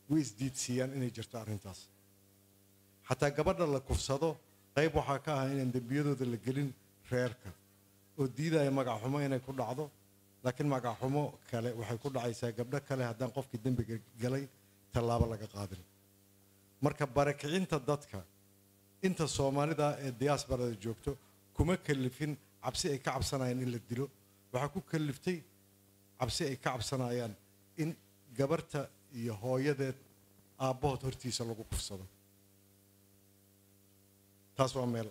way isdiidsiiyaan inay jirto arrintaas xataa gabadha la kufsado qayb waxaa ka ah inaan dembiyadooda la gelin reerka oo diidaya magaxumo inay ku dhacdo laakiin magaxumo kale waxay ku dhacaysaa gabdho kale haddaan qofkii dembiga galay tallaabo laga qaadin marka barakicinta dadka inta soomaalida ee diyaasbarada joogto kuma kalifin cabsi ay ka cabsanayaan in la dilo waxaa ku kaliftay cabsi ay ka cabsanayaan in gabarta iyo hooyadeed aabbahood hortiisa lagu kufsado taas waa meel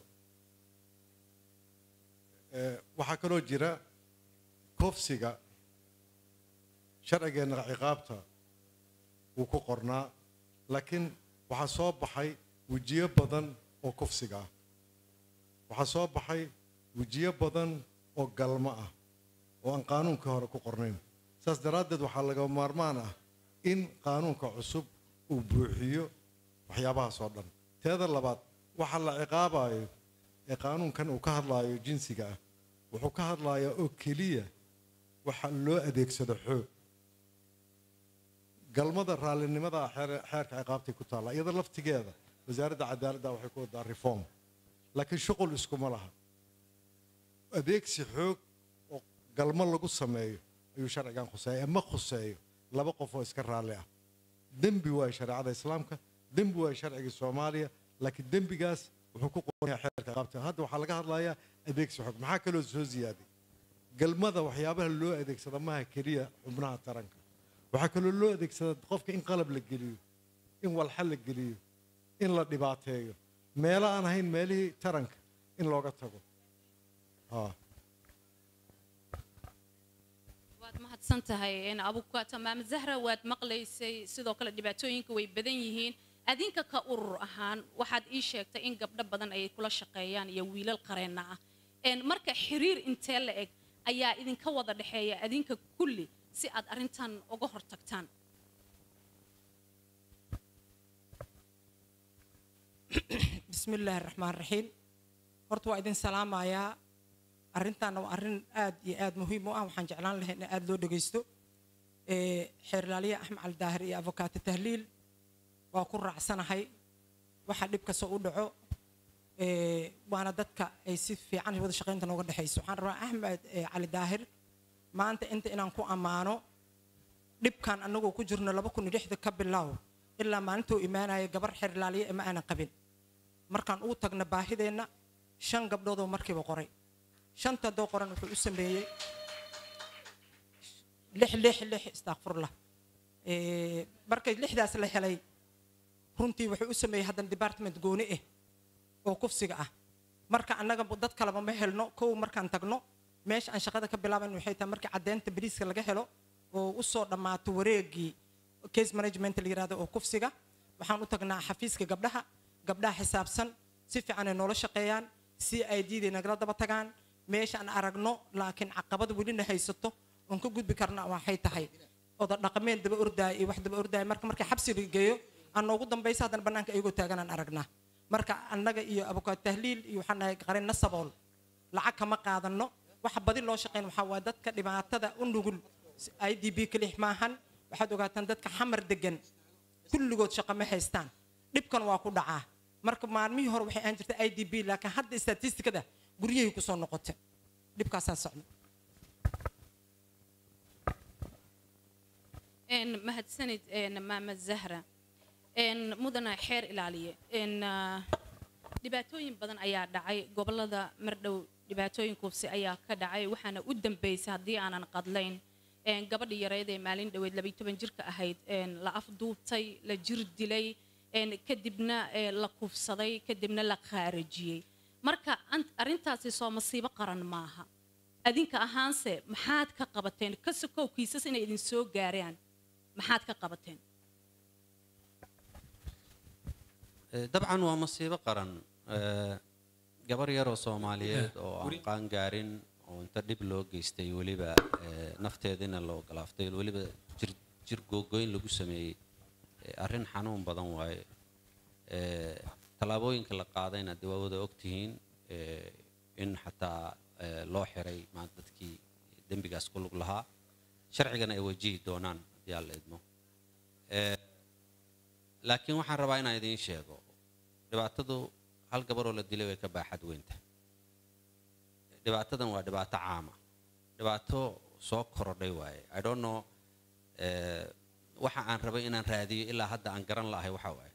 waxaa kaloo jira kofsiga sharcigeenna ciqaabta wuu ku qornaa laakiin waxaa soo baxay wejiyo badan oo kufsiga ah waxaa soo baxay wejiyo badan oo galmo ah oo aan qaanuunkii hore ku qornayn saas daraaddeed waxaa laga maarmaan ah in qaanuunka cusub uu buuxiyo waxyaabahaas oo dhan teeda labaad waxa la ciqaabayo ee qaanuunkan uu ka hadlaayo jinsiga ah wuxuu ka hadlayaa oo keliya waxa loo adeegsado xoog galmada raallinimada xeerka ciqaabtay ku taalla iyada laftigeeda wasaaradda cadaaladda waxay ku wadaa reform laakiin shuqul iskuma laha adeegsi xoog oo galmo lagu sameeyo ayuu sharcigan khuseeya ee ma khuseeyo laba qof oo iska raalli ah dembi waayo shareecada islaamka dembi waayo sharcigii soomaaliya laakiin dembigaas wuxuu ku qoranyaa xeerka ciqaabta hadda waxaa laga hadlayaa adeegsi xoog maxaa kaloo soo ziyaaday galmada waxyaabaha loo adeegsada maaha keliya xubnaha taranka waxaa kaloo loo adeegsada qofka in qalab la geliyo in walxa la geliyo in la dhibaateeyo meelo aan ahayn meelihii taranka in looga tago waad mahadsan tahay abukaata maama zahra waad maqlaysay sidoo kale dhibaatooyinka way badan yihiin adinka ka urur ahaan waxaad ii sheegtay in gabdho badan ay kula shaqeeyaan iyo wiilal qareenna ah marka xiriir intee la eg ayaa idinka wada dhexeeya adinka kulli si aad arrintan uga hortagtaan bismi illaahi raxmaan raxiim horta waa idin salaamayaa arrintaana waa arrin aad iyo aad muhiim u ah waxaan jeclaan lahay in aada loo dhegaysto xeerlaaliya axmed cali daahir iyo avokaato tahliil waa ku raacsanahay waxa dhib kastoo u dhaco waana dadka ay si fiican wada shaqaynta nooga dhexayso waxaan rabaa axmed cali daahir maanta inta inaan ku ammaano dhibkan annagoo ku jirno laba kun iyo lixda ka bilaaw ilaa maalintuu imaanaya gabar xeerlaaliya ma aanan qabin markaan uu tagna baahideenna shan gabdhoodoo markiiba qoray shanta doo qoran wuxuu u sameeyey lix lix lix istakfurlah markay lixdaas la helay runtii wuxuu u sameeyey haddana department gooni ah oo kufsiga ah marka annaga dad kaleba ma helno kow markaan tagno meesha aan shaqada ka bilaaban waxay tahay markii caddeynta bariiska laga helo oo u soo dhammaato wareegii case management la yirahdo oo kufsiga waxaan u tagnaa xafiiska gabdhaha gabdhaha xisaabsan si fiican ay noola shaqeeyaan si ay diiday nagala daba tagaan meesha aan aragno laakiin caqabada welina haysato oon ka gudbi karna waxay tahay oda dhaqameed daba ordaaya iyo wax daba ordaaya marka markii xabsiga geeyo aan noogu dambaysa haddana bannaanka ayagoo taaganaan aragnaa marka annaga iyo abukaat tahliil iyo waxaan nahay qarin nasabool lacag kama qaadano waxa badi loo shaqeyn waxaa waa dadka dhibaatada u nugul i d b kalix maahan waxaad ogaataan dadka xamar degan kulligood shaqo ma haystaan dhibkan waa ku dhacaa marka maalmihii hore waxay ahaan jirtay i d b laakiin hadda statistikada guryahay kusoo noqotay dhibkaasaa socda mahadsanid maama zahra mudana xeer ilaaliye dhibaatooyin badan ayaa dhacay gobolada mardhow dhibaatooyin kuubsi ayaa ka dhacay waxaana u dambeysay haddii aanan qadlayn gabadhii yareed ee maalin dhoweed labaiy toban jirka ahayd la afduubtay la jir dilay kadibna la kufsaday kadibna la khaarajiyey marka arrintaasi soo masiibo qaran maaha adinka ahaanse maxaad ka qabateen ka sokow kiisas inay idin soo gaaraan maxaad ka qabateen dabcan waa masiibo qaran gabar yaroo soomaaliyeed oo aan qaan gaarin oo inta dhib loo geystay weliba nafteedina loo galaaftay weliba jir googoyn lagu sameeyey arrin xanuun badan waaye tallaabooyinka la qaadayna dee waa wada ogtihiin in xataa loo xiray maanta dadkii dembigaas ku lug lahaa sharcigana ay wajihi doonaan haddii aan la idmo laakiin waxaan rabaa inaan idiin sheego dhibaatadu hal gabaroo la dilay way ka baaxad weynta dhibaatadan waa dhibaato caama dhibaato soo korodhay waaye i don't know eh, waxa aan rabay inaan raadiyo ilaa hadda aan garan lahay waxa waaye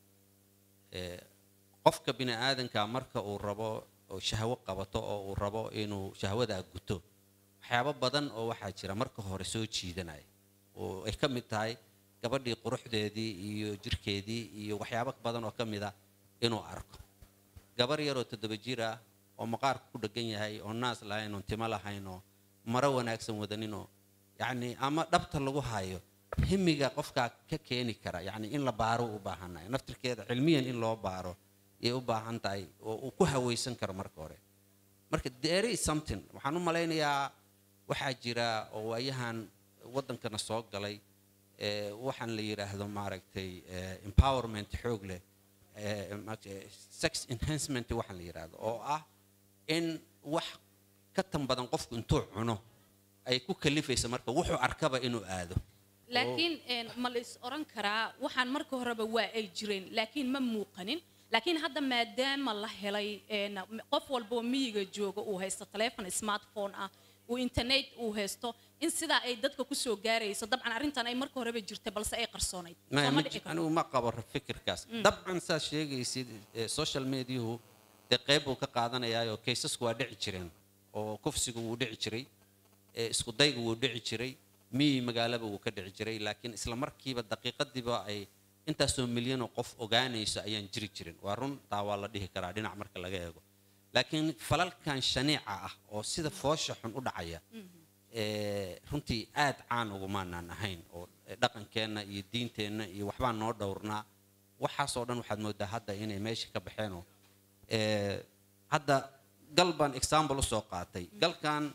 Eh, qofka bini aadanka marka uu rabo oo shahwo qabato oo uu rabo inuu shahwadaa guto waxyaabo badan oo waxaa jira marka hore soo jiidanaya oo ay ka mid tahay gabadhii quruxdeedii iyo jirkeedii iyo waxyaabo badan oo ka mid ah inuu arko gabar yaroo toddoba jir ah oo maqaarku ku dhegan yahay oo naas lahayn oon timo lahayn oo maro wanaagsan wadaninoo yacni ama dhabta lagu hayo himiga qofkaa ka keeni kara yacni in la baaro u baahanahay naftirkeeda cilmiyan in loo baaro ayay u baahan tahay oo uu ku hawaysan karo marka hore marka there is something waxaan u malaynayaa waxaa jira oo waayahan waddankana soo galay eh, waxaan la yidhaahdo maaragtay eh, empowerment xoog leh eh, maaragtay, sex enhancement waxaan la yidhaahdo oo ah in wax ka tan badan qofku intuu cuno ay ku kalifaysa marka wuxuu arkaba inuu aado laakiin een, ma la is oran karaa waxaan marka horeba waa ay jireen laakiin ma muuqanin laakiin hadda maadaama la helay een, qof walboo miyiga jooga uu haysto telefon smartphone ah uu internet uu haysto in sidaa ay dadka kusoo gaarayso dabcan arrintan ay marka horeba jirtay balse ay qarsoonayd Ma- Soo ma ma dhici ji- karto. anigu ma qabo fikirkaas dabcan saad sheegaysid eh, social mediahu dee qayb buu ka qaadanayaayoo kaysasku waa dhici jireen oo kufsigu wuu dhici jiray eh, isku daygu wuu dhici jiray miyi magaalaba wuu ka dhici jiray laakiin isla markiiba daqiiqadiiba ay intaasoo milyanoo qof ogaanayso ayaan jiri jirin waa run taa waa la dhihi karaa dhinac marka laga eego laakiin falalkan shaniica ah oo sida foosha xun u dhacaya ee, runtii aad caan ugumaanaan ahayn oo dhaqankeenna iyo diinteenna iyo waxbaan noo dhowrnaa waxaasoo dhan waxaad moodaa hadda inay meesha ka baxeenoo ee, hadda gal baan example usoo qaatay galkan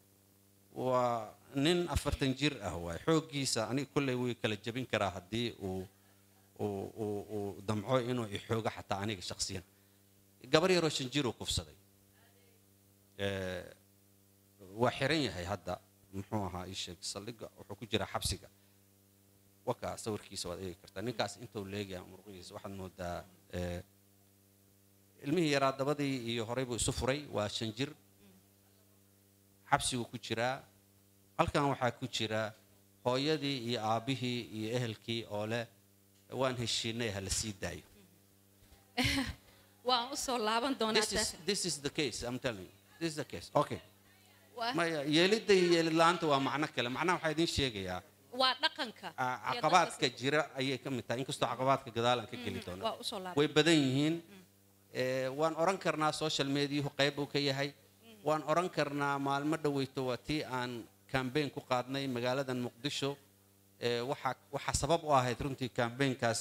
waa nin afartan jir ah waay xooggiisa aniga kolley wuu kala jebin karaa haddii uu uu uu uu damco inuu ixoogo xataa aniga shakhsiyan gabar yaroo shan jir uu kufsaday Ee, waa xiran yahay hadda muxuu ahaa ii sheeg saldhigga wuxuu ku jiraa xabsiga wakaa sawirkiisa waad eegi kartaa ninkaas intuu leegaya muruqihiisa waxaad moodaa ee, ilmihii yaraa dabadii iyo horey buu isu furay waa shan jir xabsiguu ku jiraa halkan waxaa ku jira hooyadii iyo aabbihii iyo ehelkii oo leh waan heshiinay ha la sii daayo waan usoo laaban doonaa this is, ta- this is the case I'm telling you this is the case okay waa- maya yeelidda iyo yeelid la-aanta waa macno kale macnaha waxaa idiin sheegayaa waa dhaqanka ah, iyo caqabaadka dadka jira ayay ka mid tahay inkastoo caqabaadka gadaal aan ka geli si- doono waa usoo laaban way badan yihiin Eh, waan oran karnaa social mediahu qayb uu ka yahay waan oran karnaa maalmo dhoweyto waa tii aan kambeyn ku qaadnay magaaladan muqdisho Eh, waxaa waxaa sabab u ahayd runtii kambeynkaas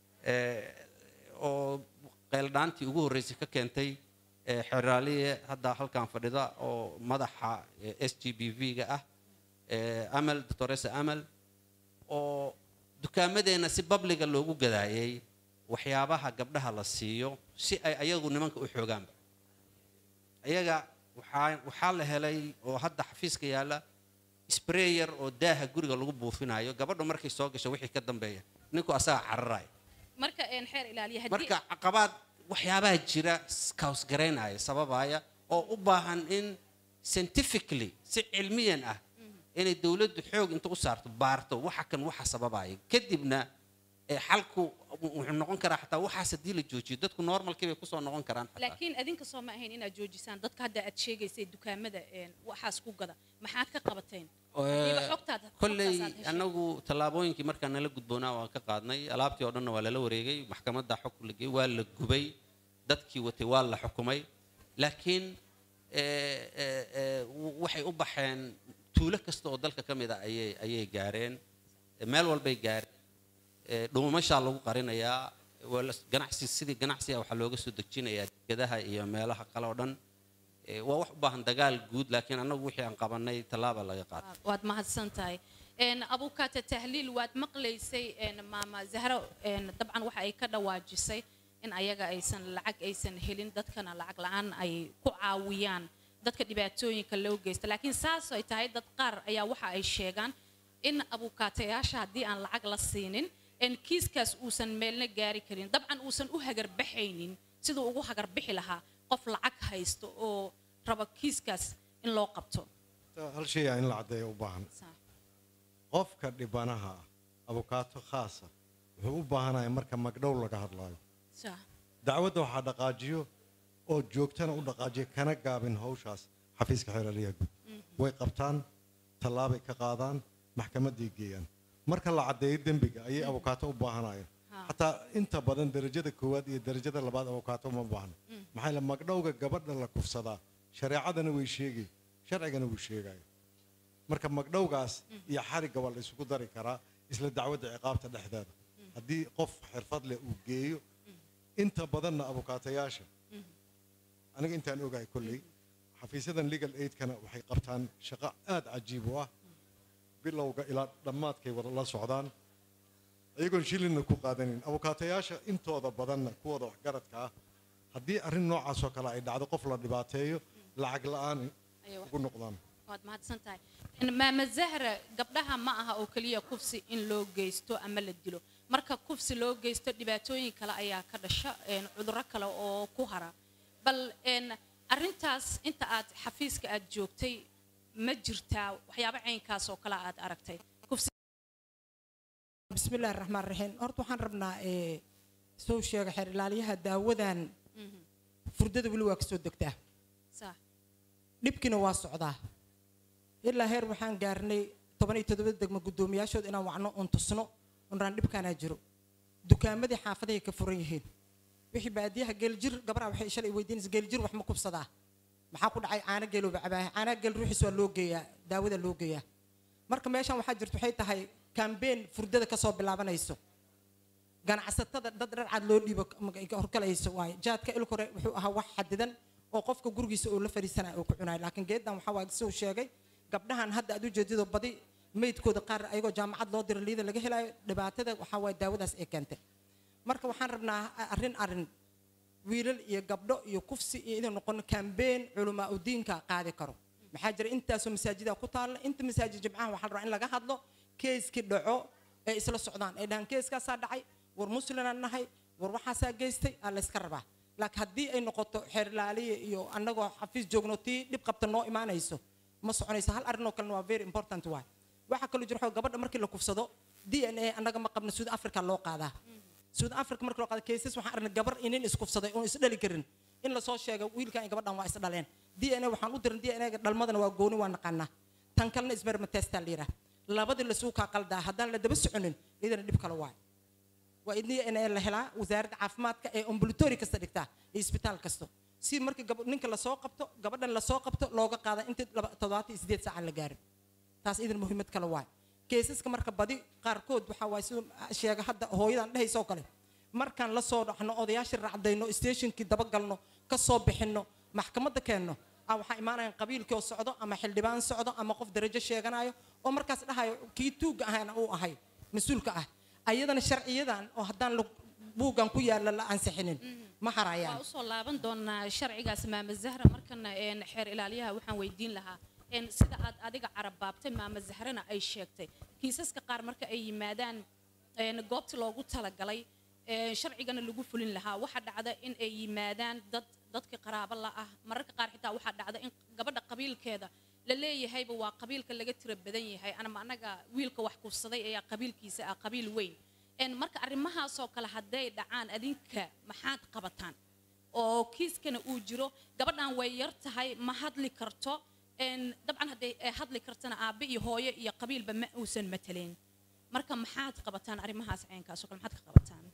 oo qayldhaantii ugu horreysay ka keentay eh, xeraaliye hadda halkan fadhida oo madaxa s g b v-ga ah eh, amal doctoresa amal oo dukaamadeenna si babliga loogu gadaayay waxyaabaha gabdhaha la siiyo si ay ayagu nimanka u xoogaanba ayaga waxaa waxaa la helay oo hadda xafiiska yaalla sprayer oo daaha guriga lagu buufinayo gabadhu markay soo gasho wixii ka dambeeya ninku asaga cararaya marka een xeer ilaaliya haddii marka caqabaad waxyaabaha jira kausgaraynaya sababaya oo u baahan in scientifically si cilmiyan ah inay dowladdu xoog inta u saarto baarto waxa kan waxa sababaya kadibna ee xalku wuxuu noqon karaa xataa waxaas haddii la joojiyo dadku normalkii bay kusoo noqon karaan xataa laakiin adinka soo ma ahayn inaad joojisaan dadka hadda aad sheegaysay dukaamada een waxaas ku gada maxaad ka qabateen Iba xogtaada- kolley xogtaas aad heshay. anagu tallaabooyinkii markaan nala gudboonaa waan ka qaadnay alaabtii oo dhanna waa lala wareegay maxkamadda xog la geeyey waa la gubay dadkii watay waa la xukumay laakiin eh, eh, eh, w- waxay u baxeen tuulo kasta oo dalka ka mid a ayay ayay gaareen Eh, meel walbay gaareen Eh, dhuumashaa lagu qarinayaa waa la- ganacsi sidii ganacsiga waxaa looga soo dejinayaa dekedaha iyo meelaha kale oo dhan Eh, waa wax u baahan dagaal guud laakiin annagu wixii aan qabanay tallaaba laga qaatay waad mahadsan tahay een abukaata tahliil waad maqlaysay een maama zahro een dabcan waxa ay ka dhawaajisay in ayaga aysan lacag aysan helin dadkana lacag la-aan ay ku caawiyaan dadka dhibaatooyinka loo geysta laakiin saas ay tahay dad qaar ayaa waxa ay sheegaan in abukaatayaasha haddii aan lacag la siinin een kiiskaas uusan meelna gaari karin dabcan uusan u hagarbaxaynin siduu ugu hagarbixi lahaa qof lacag haysto oo raba kiiskaas in loo qabto hal shay aa in la caddeeyo u baahan Saa. qofka dhibanaha ah abukaato khaasa wuxuu u baahanaya marka magdhow laga hadlaayo Saa. dacwadda waxaa dhaqaajiyo oo joogtana u dhaqaajiya kana gaabin hawshaas xafiiska xeeraliyaha guud way qabtaan tallaabay ka qaadaan maxkamaday geeyaan marka la caddeeyo dembiga ayay abukaato u baahanayeen Ha. xataa inta badan derajada koowaad iyo derajada labaad abukaato ma baahna maxaa yeele magdhowga gabadha la kufsadaa shareecadana way sheegay sharcigana wuu sheegaya marka magdhowgaas iyo xarigga waa la isugu dari karaa isla dacwadda ciqaabta dhexdeeda haddii qof xirfad leh uu geeyo inta badanna abukaatayaasha aniga intaan ogahay kolley xafiisyadan legal aidkana waxay qabtaan shaqo aad cajiib u ah bilowga ilaa dhammaadkay wada la socdaan iyagoon shilinna ku qaadanin abukaatayaasha intooda badanna kuwooda waxgaradka ah haddii arrin noocaasoo kale ay dhacdo qof la dhibaateeyo lacag la'aan Ayay wax- ugu noqdaan waad mahadsan tahay Een, maama zahra gabdhaha ma aha oo keliya kufsi in loo geysto ama la dilo marka kufsi loo geysto dhibaatooyin kale ayaa ka dhasha een, cudurro kale oo ku hara bal een, arrintaas inta aad xafiiska aad joogtay ma jirtaa waxyaabo caynkaas oo kale aad aragtay kufsi بسم الله الرحمن الرحيم horta waxaan rabnaa ee soo sheega xeer ilaaliyaha daawadan furdada weli waa kasoo degtaa Saa. dhibkiina waa socdaa ilaa heer waxaan gaarnay toban iyo toddoba degmo guddoomiyaashood inaan wacno oon tusno oon raan dhibkaanaa jiro dukaamadii xaafadahay ka furan yihiin wixii baadiyaha geeljir gabadha waxay shalay weydiinaysa geeljir wax ma kubsadaa maxaa ku dhacay caano geelooba cabaaya caanaha geel ruuxiis waa loo geeyaa daawada loo geeyaa marka meeshan waxaa jirta waxay tahay kambeen furdada kasoo bilaabanayso ganacsatada dad dharcad loo dhiibo horkalayso waaye jaadka ilk hore wuxuu ahaa wax xadidan oo qofka gurigiisa oo la fadhiisanaya oo ku cunayo laakiin geedan waxaa waaye soo sheegay gabdhahan hadda aad u jeedido badi meydkooda qaar ayagoo jaamacad loo diro liida laga helayo dhibaatada waxaa waaye daawadaas ay keentay marka waxaan rabnaa arrin arrin wiilal iyo gabdho iyo kufsi iyo inuu noqono kambeen culamaa u diinka qaadi karo maxaa jira intaasoo masaajida ku taalla inta masaajid jimcaha waxaa la rabaa in laga hadlo keeskii dhaco ee isla socdaan ay dhahaan keeskaasaa dhacay war muslimaan nahay war waxaasaa geystay aa layska rabaa laakiin haddii ay noqoto xeerlaaliya iyo annagoo xafiis joogno tii dhib qabta noo imaanayso ma soconayso hal arrin oo kalena waa very important waay waxaa kaloo jira waxaa gabadha markii la kufsado d n a annaga ma qabno south africa loo qaadaa south africa markii loo qaada cases waxaan aragnay gabar inin iskufsaday oon isdhali karin in lasoo sheego wiilkan iyo gabadhan waa isdhaleen d n a waxaan u diran d n a dhalmadana waa gooni waa naqaanaa tan kalena ismermatestaa la yidhaah labadii lasuu kaa qaldaa haddaan la daba soconin iyadana dhib kale waay waa idin in la helaa wasaaradda caafimaadka ee ambulatori kasta dhigtaa iyo isbitaal kasto si markii gab- ninka lasoo qabto gabadhan lasoo qabto looga qaada intii laba- toddobaatan iyo sideed saacan la gaarin taas idan muhiimad kale waay keesaska marka badi qaarkood waxaa waay siduu sheega hadda hooyadan dhehaysoo kale markaan la soo dhaxno odayaashii raacdayno stationkii dabagalno ka soo bixinno maxkamadda keenno ah waxaa imaanayaan qabiilkii oo socdo ama xildhibaan socdo ama qof darajo sheeganayo oo markaas dhahayo kii tuugga ahayna uu ahay mas-uulka ah ayadana sharciyadan oo haddaan la- buuggan ku yaalla la ansixinin ma harayaan waa usoo laaban doonaa sharcigaas maama zahra markana een, xeer ilaaliyaha waxaan weydiin lahaa een, sida aad adiga carabaabtay maama zahrana ay sheegtay kiisaska qaar marka ay yimaadaan een, goobtii loogu talagalay een, sharcigana lagu fulin lahaa waxaa dhacda in ay yimaadaan dad dadka qaraabo la ah mararka qaar xitaa waxaa dhacda in gabadha qabiilkeeda la leeyahayba waa qabiilka laga tira badan yahay anama anaga wiilka wax kufsaday ayaa qabiilkiisa ah qabiil weyn een, marka arrimahaasoo kale hadday dhacaan adinka maxaad qabataan oo kiiskana uu jiro gabadhan way yar tahay ma hadli karto een, dabcan hadday ay hadli kartana aabbe iyo hooyo iyo qabiilba ma uusan mataleen marka maxaad qabataan arrimahaas caynkaasoo kale maxaad ka qabataan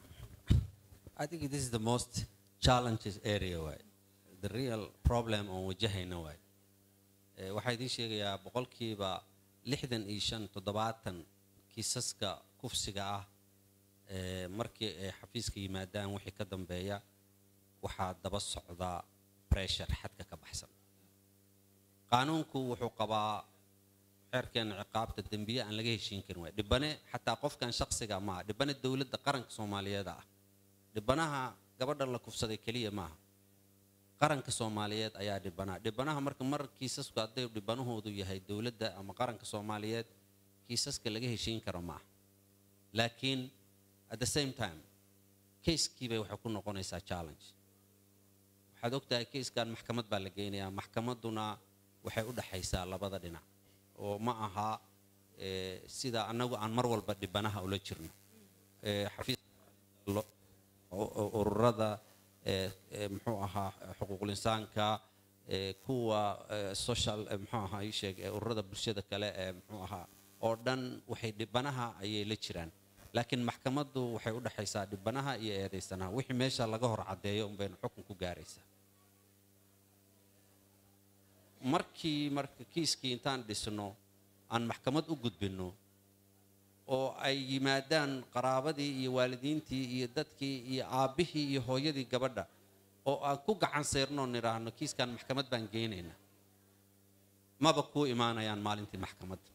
I think this is the most challenges area waay the real problem oon wajahayna waay Eh, waxaa idiin sheegayaa boqolkiiba lixdan iyo shan toddobaatan kiisaska kufsiga ah eh, markii ay xafiiska yimaadaan wixii ka dambeeya waxaa daba socda pressure xadka ka baxsan qaanuunku wuxuu qabaa xeerkeena ciqaabta dembiye aan laga heshiin karin waay dhibane xataa qofkan shaqsiga maaha dhibane dowladda qaranka soomaaliyeed ah dhibanaha gabadha la kufsaday keliya maaha qaranka soomaaliyeed ayaa dhibanaa dhibanaha marka mar kiisasku hadday dhibanahoodu yahay dowladda ama qaranka soomaaliyeed kiisaska laga heshiin karo maaha laakiin at the same time kayskiibay waxay ku noqonaysaa challenge waxaad ogtahay kayskan maxkamad baa la geynayaa maxkamadduna waxay u dhaxaysaa labada dhinac oo ma aha eh, sida annagu aan mar walba dhibanaha ula jirno Eh, xafiis lo- u- u- ururada eh, eh, muxuu ahaa xuquuqul insaanka eh, kuwa eh, social eh, muxuu ahaa ii sheeg eh, ururada bulshada kale ee muxuu ahaa oo dhan waxay dhibanaha ayay la jiraan laakiin maxkamaddu waxay u dhaxaysaa dhibanaha iyo eedaysanaha wixii meesha laga hor caddeeyo unbaynu xukun ku gaaraysaa markii marka kiiskii intaan dhisno aan maxkamad u gudbinno oo ay yimaadaan qaraabadii iyo waalidiintii iyo dadkii iyo aabbihii iyo hooyadii gabadha oo aan ku gacan sayrno nidhaahno kiiskan maxkamad baan geynaynaa maba kuu imaanayaan maalintii maxkamadda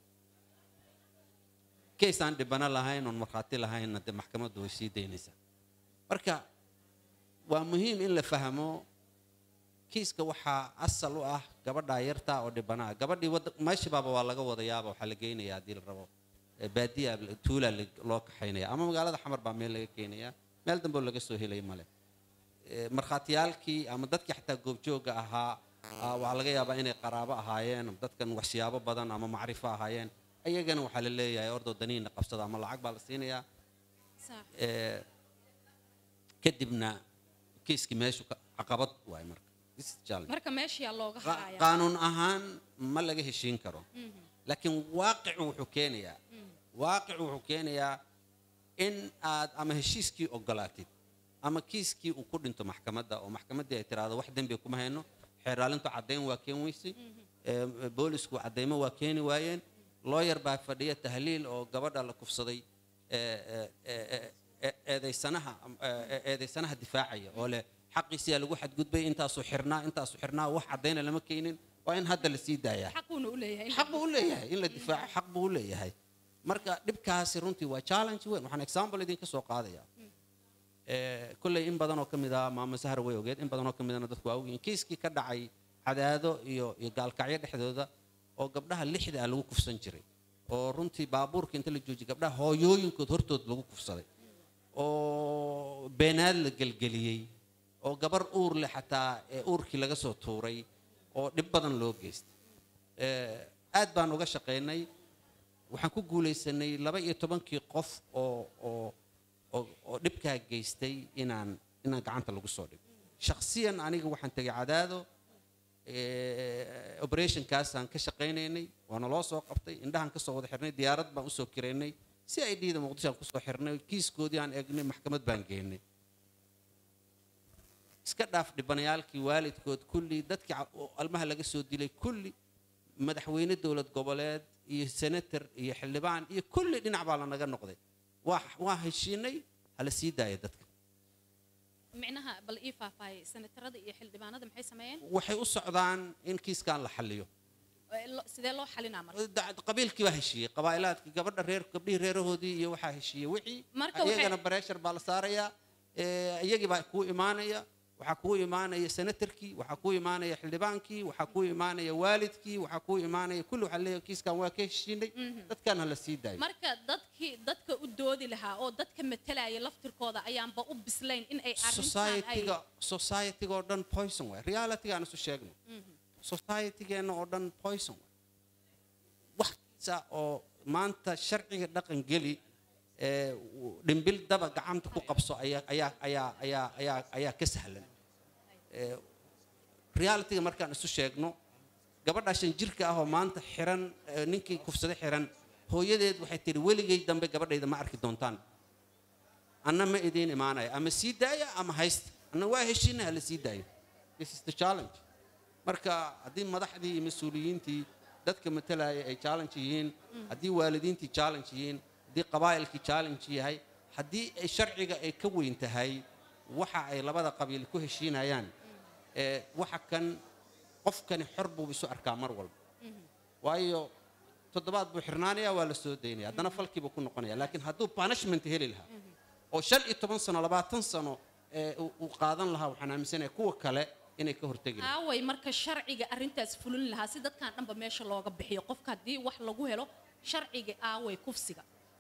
keys aan dhibano lahayn oon markhaati lahaynna dee maxkamaddu way sii daynaysaa marka waa muhiim in la fahmo kiiska waxaa asal u ah gabadhaa yartaa oo dhibanaa gabadhii wada meeshibaaba waa laga wadayaaba waxaa la geynayaa haddii la rabo Eh, baadiya tuulaa la- loo kaxaynaya ama magaalada xamar baa meel laga keenaya meel dambe oo laga soo helay male Eh, markhaatiyaalkii ama dadkii xataa goobjooga ahaa ah, waxaa laga yaabaa inay qaraabo ahaayeen ama dadkan waxsiyaabo badan ama macrifo ahaayeen ayagana waxaa la leeyahay ordoo daniina qabsada ama lacag baa la siinayaa sax Eh, kadibna kiiskii meeshu ka- caqabad waay marka This is challenge. marka meeshiyaa looga Qa- haraya qaanuun ahaan ma laga heshiin karo laakiin waaqicu wuxuu keenayaa waaqicu wuxuu keenayaa in aad ama heshiiskii ogolaatid ama kiiskii uu ku dhinto maxkamadda oo maxkamaddii ay tiraahdo wax dembi kuma hayno xeeraalintu caddayn waa keen weysay ee, boolisku caddaymo waa keeni waayeen looyar baa fadhiya tahliil oo gabadha la kufsaday ee, ee, ee, ee, eedaysanaha ee, eedaysanaha difaacaya oo leh xaqiisiyaa lagu xadgudbay intaasuu xirnaa intaasuu xirnaa wax caddayna lama keenin waa in hadda la sii daayaa xaquuna u leeyahay in la xaq buu u leeyahay in la difaaco xaq buu u leeyahay marka dhibkaasi runtii waa challenge weyn waxaan example idinka soo qaadaya Eh, kolley in badan oo ka mid ah maama sahar way ogeed in badan oo ka midana dadku waa ogyihiin kiiskii ka dhacay cadaado iyo iyo gaalkacyo dhexdooda oo gabdhaha lixda ah lagu kufsan jiray oo runtii baabuurka inta la joojiyay gabdhaha hooyooyinkood hortood lagu kufsaday oo beenaad la gelgeliyey oo gabar uur leh xataa ee uurkii laga soo tuuray oo dhib badan loo geystay Eh, aad baan uga shaqaynay waxaan ku guulaysanay laba iyo tobankii qof oo oo oo oo dhibkaa geystay inaan inaan gacanta lagu soo dhigo shakhsiyan aniga waxaan tegay cadaado eh, operationkaasaan ka shaqaynaynay waana loo soo qabtay indhahaan kasoo wada xirnay diyaarad baan usoo kiraynay si ay dhiida muqdisho aan kusoo xirnay kiiskoodii aan eegnay maxkamad baan geynay iska dhaaf dhibanayaalkii waalidkood kulli dadkii ca- oo almaha laga soo dilay kulli madaxweyne dowlad goboleed iyo senator iyo xildhibaan iyo kulli dhinac baa lanaga noqday waa waa heshiinay hala sii daaya dadka micnaha bal ii faahfaahiyay senatarada iyo xildhibaanada maxay sameeyeen waxay u socdaan in kiiskan la xalliyo Ee, lo- sidee loo xalinaa marka Da- qabiilkii baa heshiiyey qabaa'ilaadkii gabadha reer gabdhihii reerahoodii iyo waxaa heshiiyey wixii Marka waxay- iyagana bareshar baa la saarayaa ee, iyagii baa kuu imaanaya waxaa kuu imaanaya senatarkii waxaa kuu imaanaya xildhibaankii waxaa kuu imaanaya waalidkii waxaa kuu imaanaya kulli waxaa leeyahay kiiskan waa ka heshiinay dadkan hala sii daayo marka dadkii dadka u doodi lahaa oo dadka matalaya laftirkooda ayaanba u bislayn in ay arrintan ay societyga societyga oo dhan poison waay realityga aan isu sheegno societygeenna oo dhan poison waay wax kasta oo maanta sharciga dhaqan geli ee dhimbil daba gacanta ku qabso ayaa ayaa ayaa ayaa ayaa ayaa ka sahlan Ee, realityga markaan isu sheegno gabadha shan jirka ah oo maanta xiran ee, ninkii kufsada xiran hooyadeed waxay tihi weligay dambe gabadhayda ma arki doontaan anna ma idiin imaanaya ama sii daaya ama haysta anna waa heshiina hala sii daayo this is the challenge marka haddii madaxdii iyo mas-uuliyiintii dadka matalaya ay challenge yihiin haddii waalidiintii challenge yihiin haddii qabaa'ilkii challenge yahay haddii ay sharciga ay ka weyn tahay waxa ay labada qabiil ku heshiinayaan ee waxa kan qofkani xor buu isu arkaa mar walba waayo toddobaad buu xirnaanaya waa la soo daynaya haddana falkiibuu ku noqonaya laakiin hadduu punishment heli lahaa oo shan iyo toban sano labaatan sano ee uu uu qaadan lahaa waxaan aaminsanaya kuwa kale inay ka hortegi lahaa aaway marka sharciga arrintaas fulin lahaa si dadkan dhanba meesha looga bixiyo qofka haddii wax lagu helo sharciga aaway kufsiga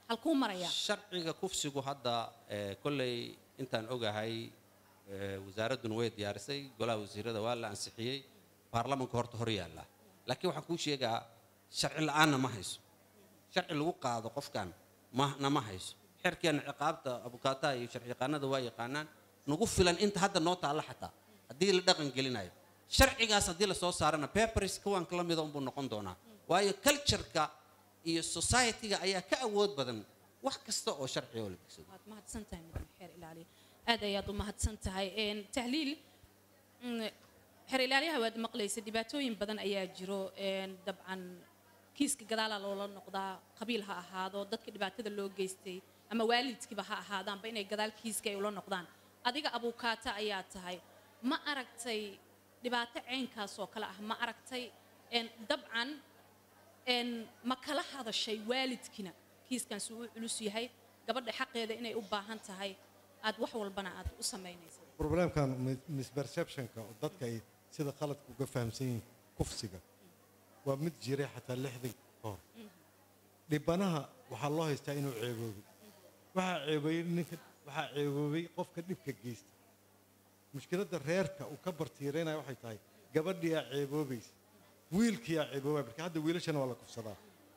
halkuu marayaa sharciga kufsigu hadda eh, kolley intaan ogahay eh, wasaaradduna way diyaarisay golaha wasiirada waa la ansixiyey baarlamanka horta hor yaalla laakiin waxaan kuu sheegaa sharci la'aanna ma hayso sharci lagu qaado qofkan mana ma hayso xerkeena ciqaabta abukaataha iyo sharci yaqaanada waa yaqaanaan nagu filan inta hadda noo taalla xataa haddii la dhaqan gelinayo sharcigaas haddii lasoo saarana papers kuwanka la mida unbuu noqon doonaa waayo cultureka iyo society-ga ayaa ka awood badan wax kasta oo sharciga oo la degsado waad mahadsan tahay mudan xeer ilaaliya aad ayaad u mahadsan tahay Een, tahliil mm, xeer ilaaliyaha waad maqlaysa dhibaatooyin badan ayaa jiro Een, dabcan kiiska gadaalaa loola noqdaa qabiil ha ahaado dadka dhibaatada loo geystay ama waalidkiiba ha ahaadaanba inay gadaal kiiska ay ula noqdaan adiga abuukaata ayaa tahay ma aragtay dhibaato ceynkaas oo kale ah ma aragtay Een, dabcan een, ma kala hadashay waalidkina kiiskan suu u culus yahay gabadha xaqeeda inay u baahan tahay aad wax walbana aad u samaynaysa problemkan mis- misperceptionka oo dadka ay sida khaladka uga fahamsan yihiin kufsiga waa mid jiray xataa lixdan ka hor dhibanaha waxaa loo haystaa inuu ceeboobay waxaa ceeboobay ninka waxaa ceeboobay qofka dhibka geysta mushkiladda reerka uu ka bartiiraynaya waxay tahay gabadhiyaa ceeboobaysa wiilkiyaa ceeboobaya marka hadda wiilashana waa la kufsadaa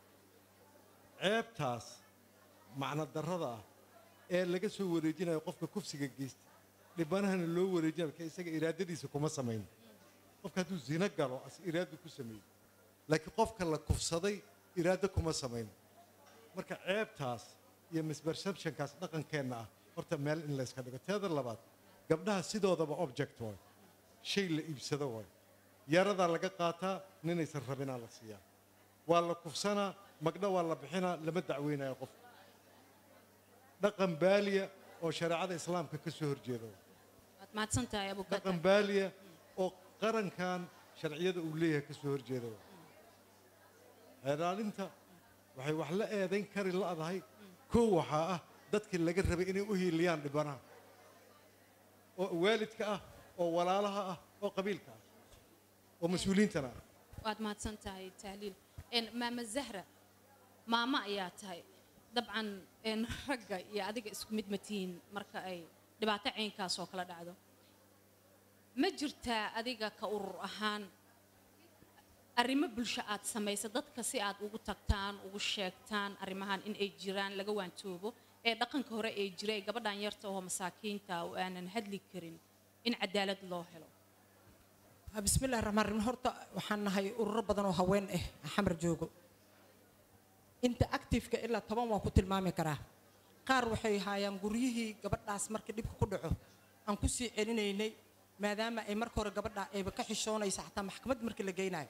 ceebtaas macno darrada ah ee laga soo wareejinayo qofka kufsiga geysta dhibanahana loo wareejinayo marka isaga iraadadiisa kuma samayn qofka hadduu zino galo as iraadu ku sameeyey laakiin qofka la kufsaday iraado kuma samayn marka ceebtaas iyo misperceptionkaas dhaqankeenna ah horta meel in layska dhigo teeda labaad gabdhaha sidoodaba object waay shay la iibsado waay yaradaa laga qaataa ninaysan rabinaa la siiyaa waa la kufsanaa magdha waa la bixinaa lama dacweynaya qofka dhaqan baaliya oo shareecada islaamka ka soo horjeeda waay. waad mahadsan tahay abukaata dhaqan baaliya oo qarankan sharciyada uu leeyahay ka soo horjeeda waay. xeeraalinta waxay wax la eedayn kari la'dahay kow waxaa ah dadkii laga rabay inay u hiiliyaan dhibanaha oo waalidka ah oo walaalaha ah oo qabiilka ah oo mas-uuliyiintana ah waad mahadsan tahay tahliil Een, maama zahra maamo ayaa tahay dabcan een, ragga iyo adiga isku mid ma tihiin marka ay dhibaato ceynkaas oo kala dhacdo ma jirtaa adiga ka urur ahaan arrimo bulsho aad samaysa dadka si aad ugu tagtaan ugu sheegtaan arrimahan in ay jiraan laga waantoobo ee dhaqanka hore ee jira ee gabadhan yarta oo masaakiinta oo aanan hadli karin in cadaalad loo helo بسم الله الرحمن الرحيم horta waxaan nahay ururo badan oo haween ah xamar joogo inta active-ka ilaa toban waan ku tilmaami karaa qaar waxay haayaan guryihii gabadhaas markii dhibka ku dhaco aan ku sii celinaynay maadaama ay marka hore gabadha ayba ka xishoonaysa xataa maxkamad markii la geynayo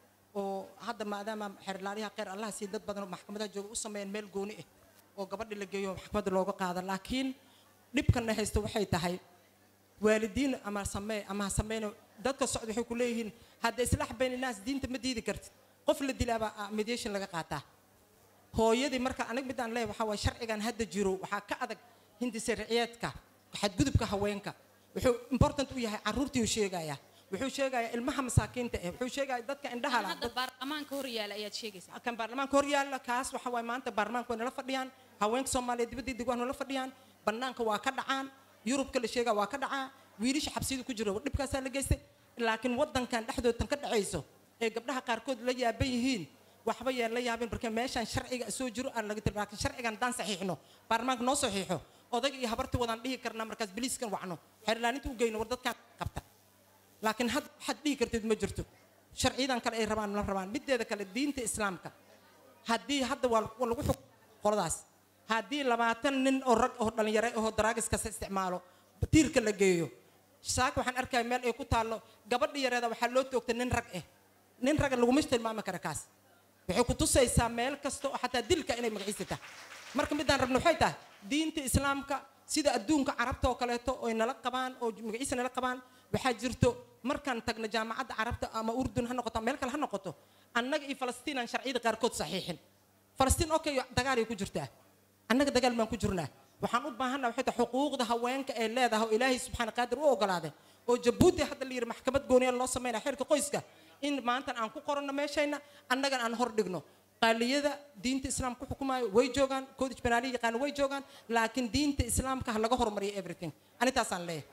oo hadda maadaama xeerlaaliyaha kheyr allaha sii dad badan oo maxkamadaha jooga u sameeyeen meel gooni ah oo gabadhi la geeyo maxkamadda looga qaada laakiin dhibkana haysta waxay tahay waalidiin ama samee ama ha sameyno dadka socda waxay ku leeyihiin hadda islaax bayn naas diinta ma diidi kartid qof la dilaabaa ah, mediation laga qaataa hooyadii marka aniga midaan leeyahay waxaa waay sharcigan hadda jiro waxaa ka adag hindi sharciyeedka xadgudubka haweenka wuxuu important u yahay caruurtii uu sheegaya wuxuu sheegayaa ilmaha masaakiinta eh wuxuu sheegayaa dadka indhaha la hadda baarlamaanka hor yaala ayaad sheegaysaa kan baarlamaanka hor yaalla kaas waxa waay maanta baarlamaanka way nala fadhiyaan haweenka soomaaliya dibadii deg waa nala fadhiyaan bannaanka waa ka dhacaan yurubka la sheegaa waa ka dhacaa wiilasha xabsiyada ku jira dhibkaasaa la geystay laakiin waddankan dhexdoodan ka dhacayso ee gabdhaha qaarkood la yaaban yihiin waxba yaan la yaabin marka meeshaan sharciga soo jiro aan laga tir laakiin sharcigan haddaan saxiixno baarlamaanka noo saxiixo odag iyo habartii wadaan dhihi karnaa markaas biliiskan wacno xeerlaaninta u geyno war dadkaan qabta laakiin had waxaad dhihi kartid ma jirto sharciyadan kale ay rabaan la rabaan mideeda kale diinta islaamka haddii hadda waa waa lagu xuk qoladaas haddii labaatan nin oo rag oo dhalinyaro oo daraagis kasta isticmaalo tiirka la geeyo saaka waxaan arkaya meel ay ku taallo gabadha yareeda waxaa loo toogtay nin rag ah nin raga laguma tilmaami kara kaas waxay ku tusaysaa meel kasta oo xataa dilka inay magaciisa tahay marka midaan rabno waxay tahay diinta islaamka sida adduunka carabta oo kaleeto oy nala qabaan oo magaciisa nala qabaan waxaa jirto markaan tagno jaamacadda carabta ama urdun ha noqoto ama meel kale ha noqoto annaga iyo falastiin aan sharciyada qaarkood saxiixin falastiin okay dagaalay ku jirtaa annaga dagaal baan ku jirnaa waxaan u baahannaha waxay tahay xuquuqda haweenka ee leedahay oo ilaahay subxaana qaadir u ogolaaday oo jabuuti hadda la yidhi maxkamad gooniya loo sameynaya xeerka qoyska in maantan aan ku qoranno meeshayna annagan aan hor dhigno qaaliyada diinta islaamka ku xukumaayo way joogaan koodij banaali yaqaana way joogaan laakiin diinta islaamka ha laga hormariyo everything anintaasaan leeyahay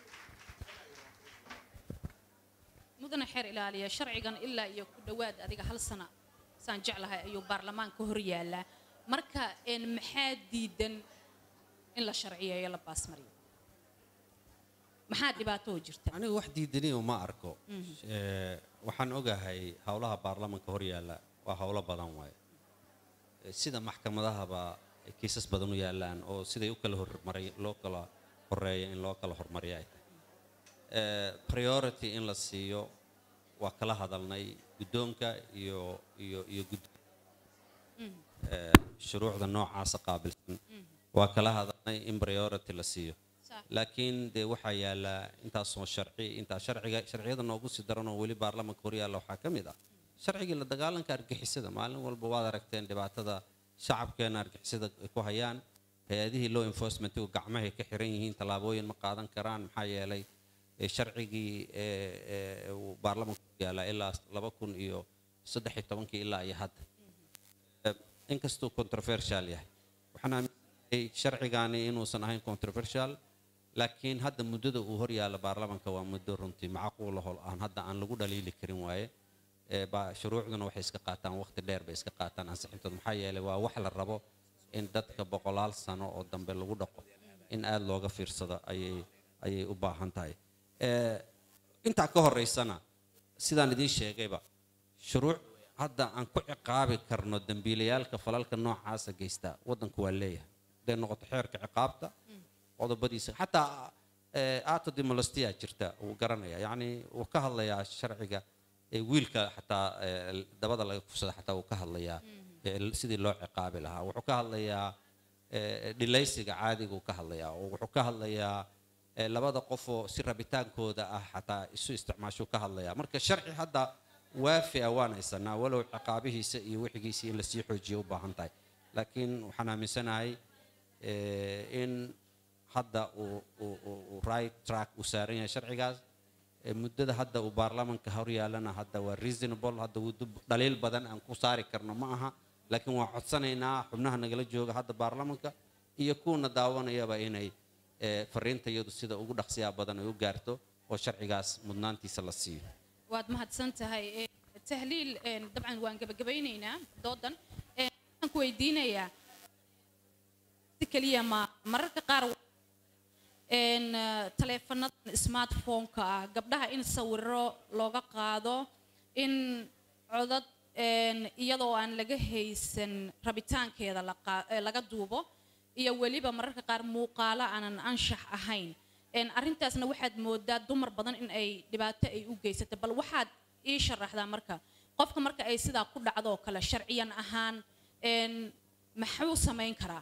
mudane xeer ilaaliya sharcigan ilaa iyo ku dhowaad adiga hal sana saan jeclahay ayuu baarlamaanka hor yaalaa marka een maxaa diidan in la sharciyeeyo la baasmariyo maxaa dhibaato oo jirta aniga wax diidaniyo ma arko Eh, waxaan ogahay howlaha baarlamanka hor yaalla waa howlo badan waaye Eh, sida maxkamadahaba ay kiisas badan u yaallaan oo siday u kala hormaray loo kala horeeya in loo kala hormariyo ay tahay Eh, priority in la siiyo waa kala hadalnay guddoonka iyo iyo iyo gud eh, shuruucda noocaasa qaabilsan waa kala hadalnay in priority la siiyo Sax. laakiin dee waxaa yaala intaasoo sharci intaa sharciga sharciyada noogu sii daran oo weli baarlamanka hor yaalla waxaa ka mid ah sharcigii la dagaalanka argixisada maalin walba waad aragteen dhibaatada shacabkeena argixisada ay ku hayaan hay-adihii law enforcementigu gacmahay ka xiran yihiin tallaabooyin ma qaadan karaan maxaa yeelay eh, sharcigii eh, eh, uu baarlamanka hor yaalla ilaa laba kun iyo saddex iyo tobankii ilaa iyo hadda Eh, inkastuu controversial yahay waxaan aaminsanahay sharcigaani inuusan ahayn controversial laakiin hadda muddada uu hor yaalla baarlamanka waa muddo runtii macquula hol aan hadda aan lagu dhaliili karin waaye Eh, ba- shuruucduna waxay iska qaataan waqti dheer bay iska qaataan ansixintooda maxaa yeelay waa wax la rabo in dadka boqolaal sano oo dambe lagu dhaqo in aada looga fiirsado ayay ayay u baahan tahay Eh, intaa ka horeysana sidaan idiin sheegayba shuruuc hadda aan ku ciqaabi karno dembiilayaalka falalka noocaasa geysta waddanku waa leeyahay haday noqoto xeerka ciqaabta qodobadiisa xataa eh, ato dimolestia jirta wuu garanaya yacni wuu ka hadlayaa sharciga ee wiilka xataa eh, dabada laga kufsada xataa wuu ka hadlayaa eh, sidii loo ciqaabi lahaa wuxuu ka hadlayaa eh, dhilaysiga caadiguu ka hadlayaa oo wuxuu ka hadlayaa eh, labada qofoo si rabitaankooda ah xataa isu isticmaashuu ka hadlayaa marka sharci hadda waafi ah waan haysanaa walow ciqaabihiisa iyo wixigiisa in lasii xoojiyo u baahan tahay laakiin waxaan aaminsanahay eh, in hadda uu uu- uu- uu right track uu saaran yahay sharcigaas Eh, muddada hadda uu baarlamanka hor yaallana hadda waa reasonable hadda wuu dub- dhaliil badan aan ku saari karno ma aha laakiin waan codsanaynaa xubnaha nagala jooga hadda baarlamanka iyo kuwana daawanayaba inay eh, fariinta iyadu sida ugu dhaqsiyaa badan ay u gaarto oo sharcigaas mudnaantiisa la siiyo waad mahadsan tahay Ee, tahliil een, dabcan waan gebagabaynaynaa doodan Ee, waxaan ku weydiinayaa si keliya ma mararka qaar een, eh, taleefanadan smartphone-ka ah gabdhaha in sawiro looga qaado in codad een, iyadoo aan laga haysan rabitaankeeda la qaa- eh, laga duubo iyo weliba mararka qaar muuqaalo aanan anshax ahayn Een, arrintaasna waxaad moodaa dumar badan in ay dhibaato ay u geysato bal waxaad ii sharaxdaa marka qofka marka ay sidaa ku dhacdo oo kale sharciyan ahaan een, maxuu samayn karaa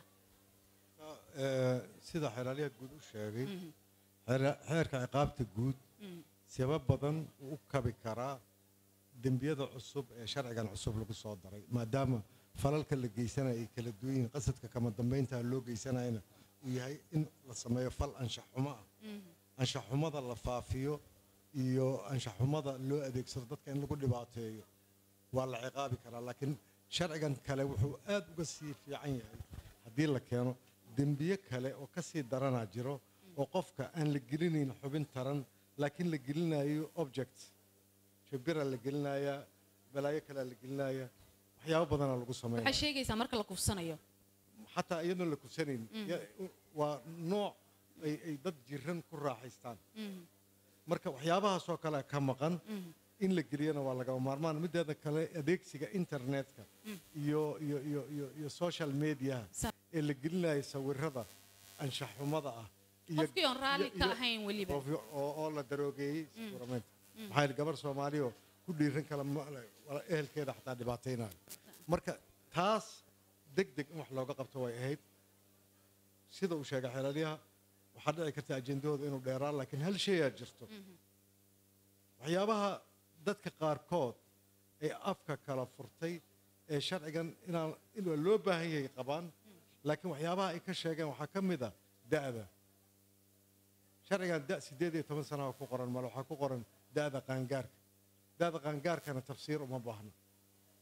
Eh, sida xeeraaliyaha guud u sheegay xeera- xeerka ciqaabta guud sabab badan uu u kabi karaa dembiyada cusub ee sharcigan cusub lagu soo daray maadaama falalka la geysanaya ay kala duwan yihiin qasadka kama dambeynta loo geysanayana uu yahay in la sameeyo fal anshax xumo ah anshax xumada la faafiyo iyo anshax xumada loo adeegsado dadka in lagu dhibaateeyo waa la ciqaabi karaa laakiin sharcigan kale wuxuu aad uga sii fiican yahay haddii la keeno dembiye kale oo ka sii daranaa jiro oo qofka aan la gelinayn xubin taran laakiin la gelinayo object jabira la gelinayaa balaayo kalea la gelinaya waxyaabo badanaa lagu sameynaya waxay sheegaysaa marka la kufsanayo xataa iyadoon la kufsanayn ya- waa nooc ay ay dad jiran ku raaxaystaan marka waxyaabahaasoo kale ka maqan in la geliyana waa lagama maarmaan mideeda kale adeegsiga internetka iyo iyo iyo iyo iyo social mediaha Sa- ee la gelinayo sawirada anshax xumada ah iyo- qofkii oon raalli iyo- ka iyo- ahayn weliba qofkii oo oo la daroogeeyey sawiramaynta maxaa yidhi gabar soomaaliya oo ku dhiiran kala ma- wala ehelkeeda xataa dhibaataynayo marka taas deg deg in wax looga qabto way ahayd sida uu sheegay xeelaliyaha waxaa dhici karta ajendahooda inuu dheeraan laakiin hal shayaa jirto waxyaabaha dadka qaarkood ee afka kala furtay ee sharcigan inaan in waa loo baahan yahay qabaan laakiin waxyaabaha ay ka sheegeen waxaa ka mid ah da'da sharcigan da sideed iyo toban sanaha ku qoran male waxaa ku qoran da'da qaangaarka da'da qaangaarkana tafsiir uma baahna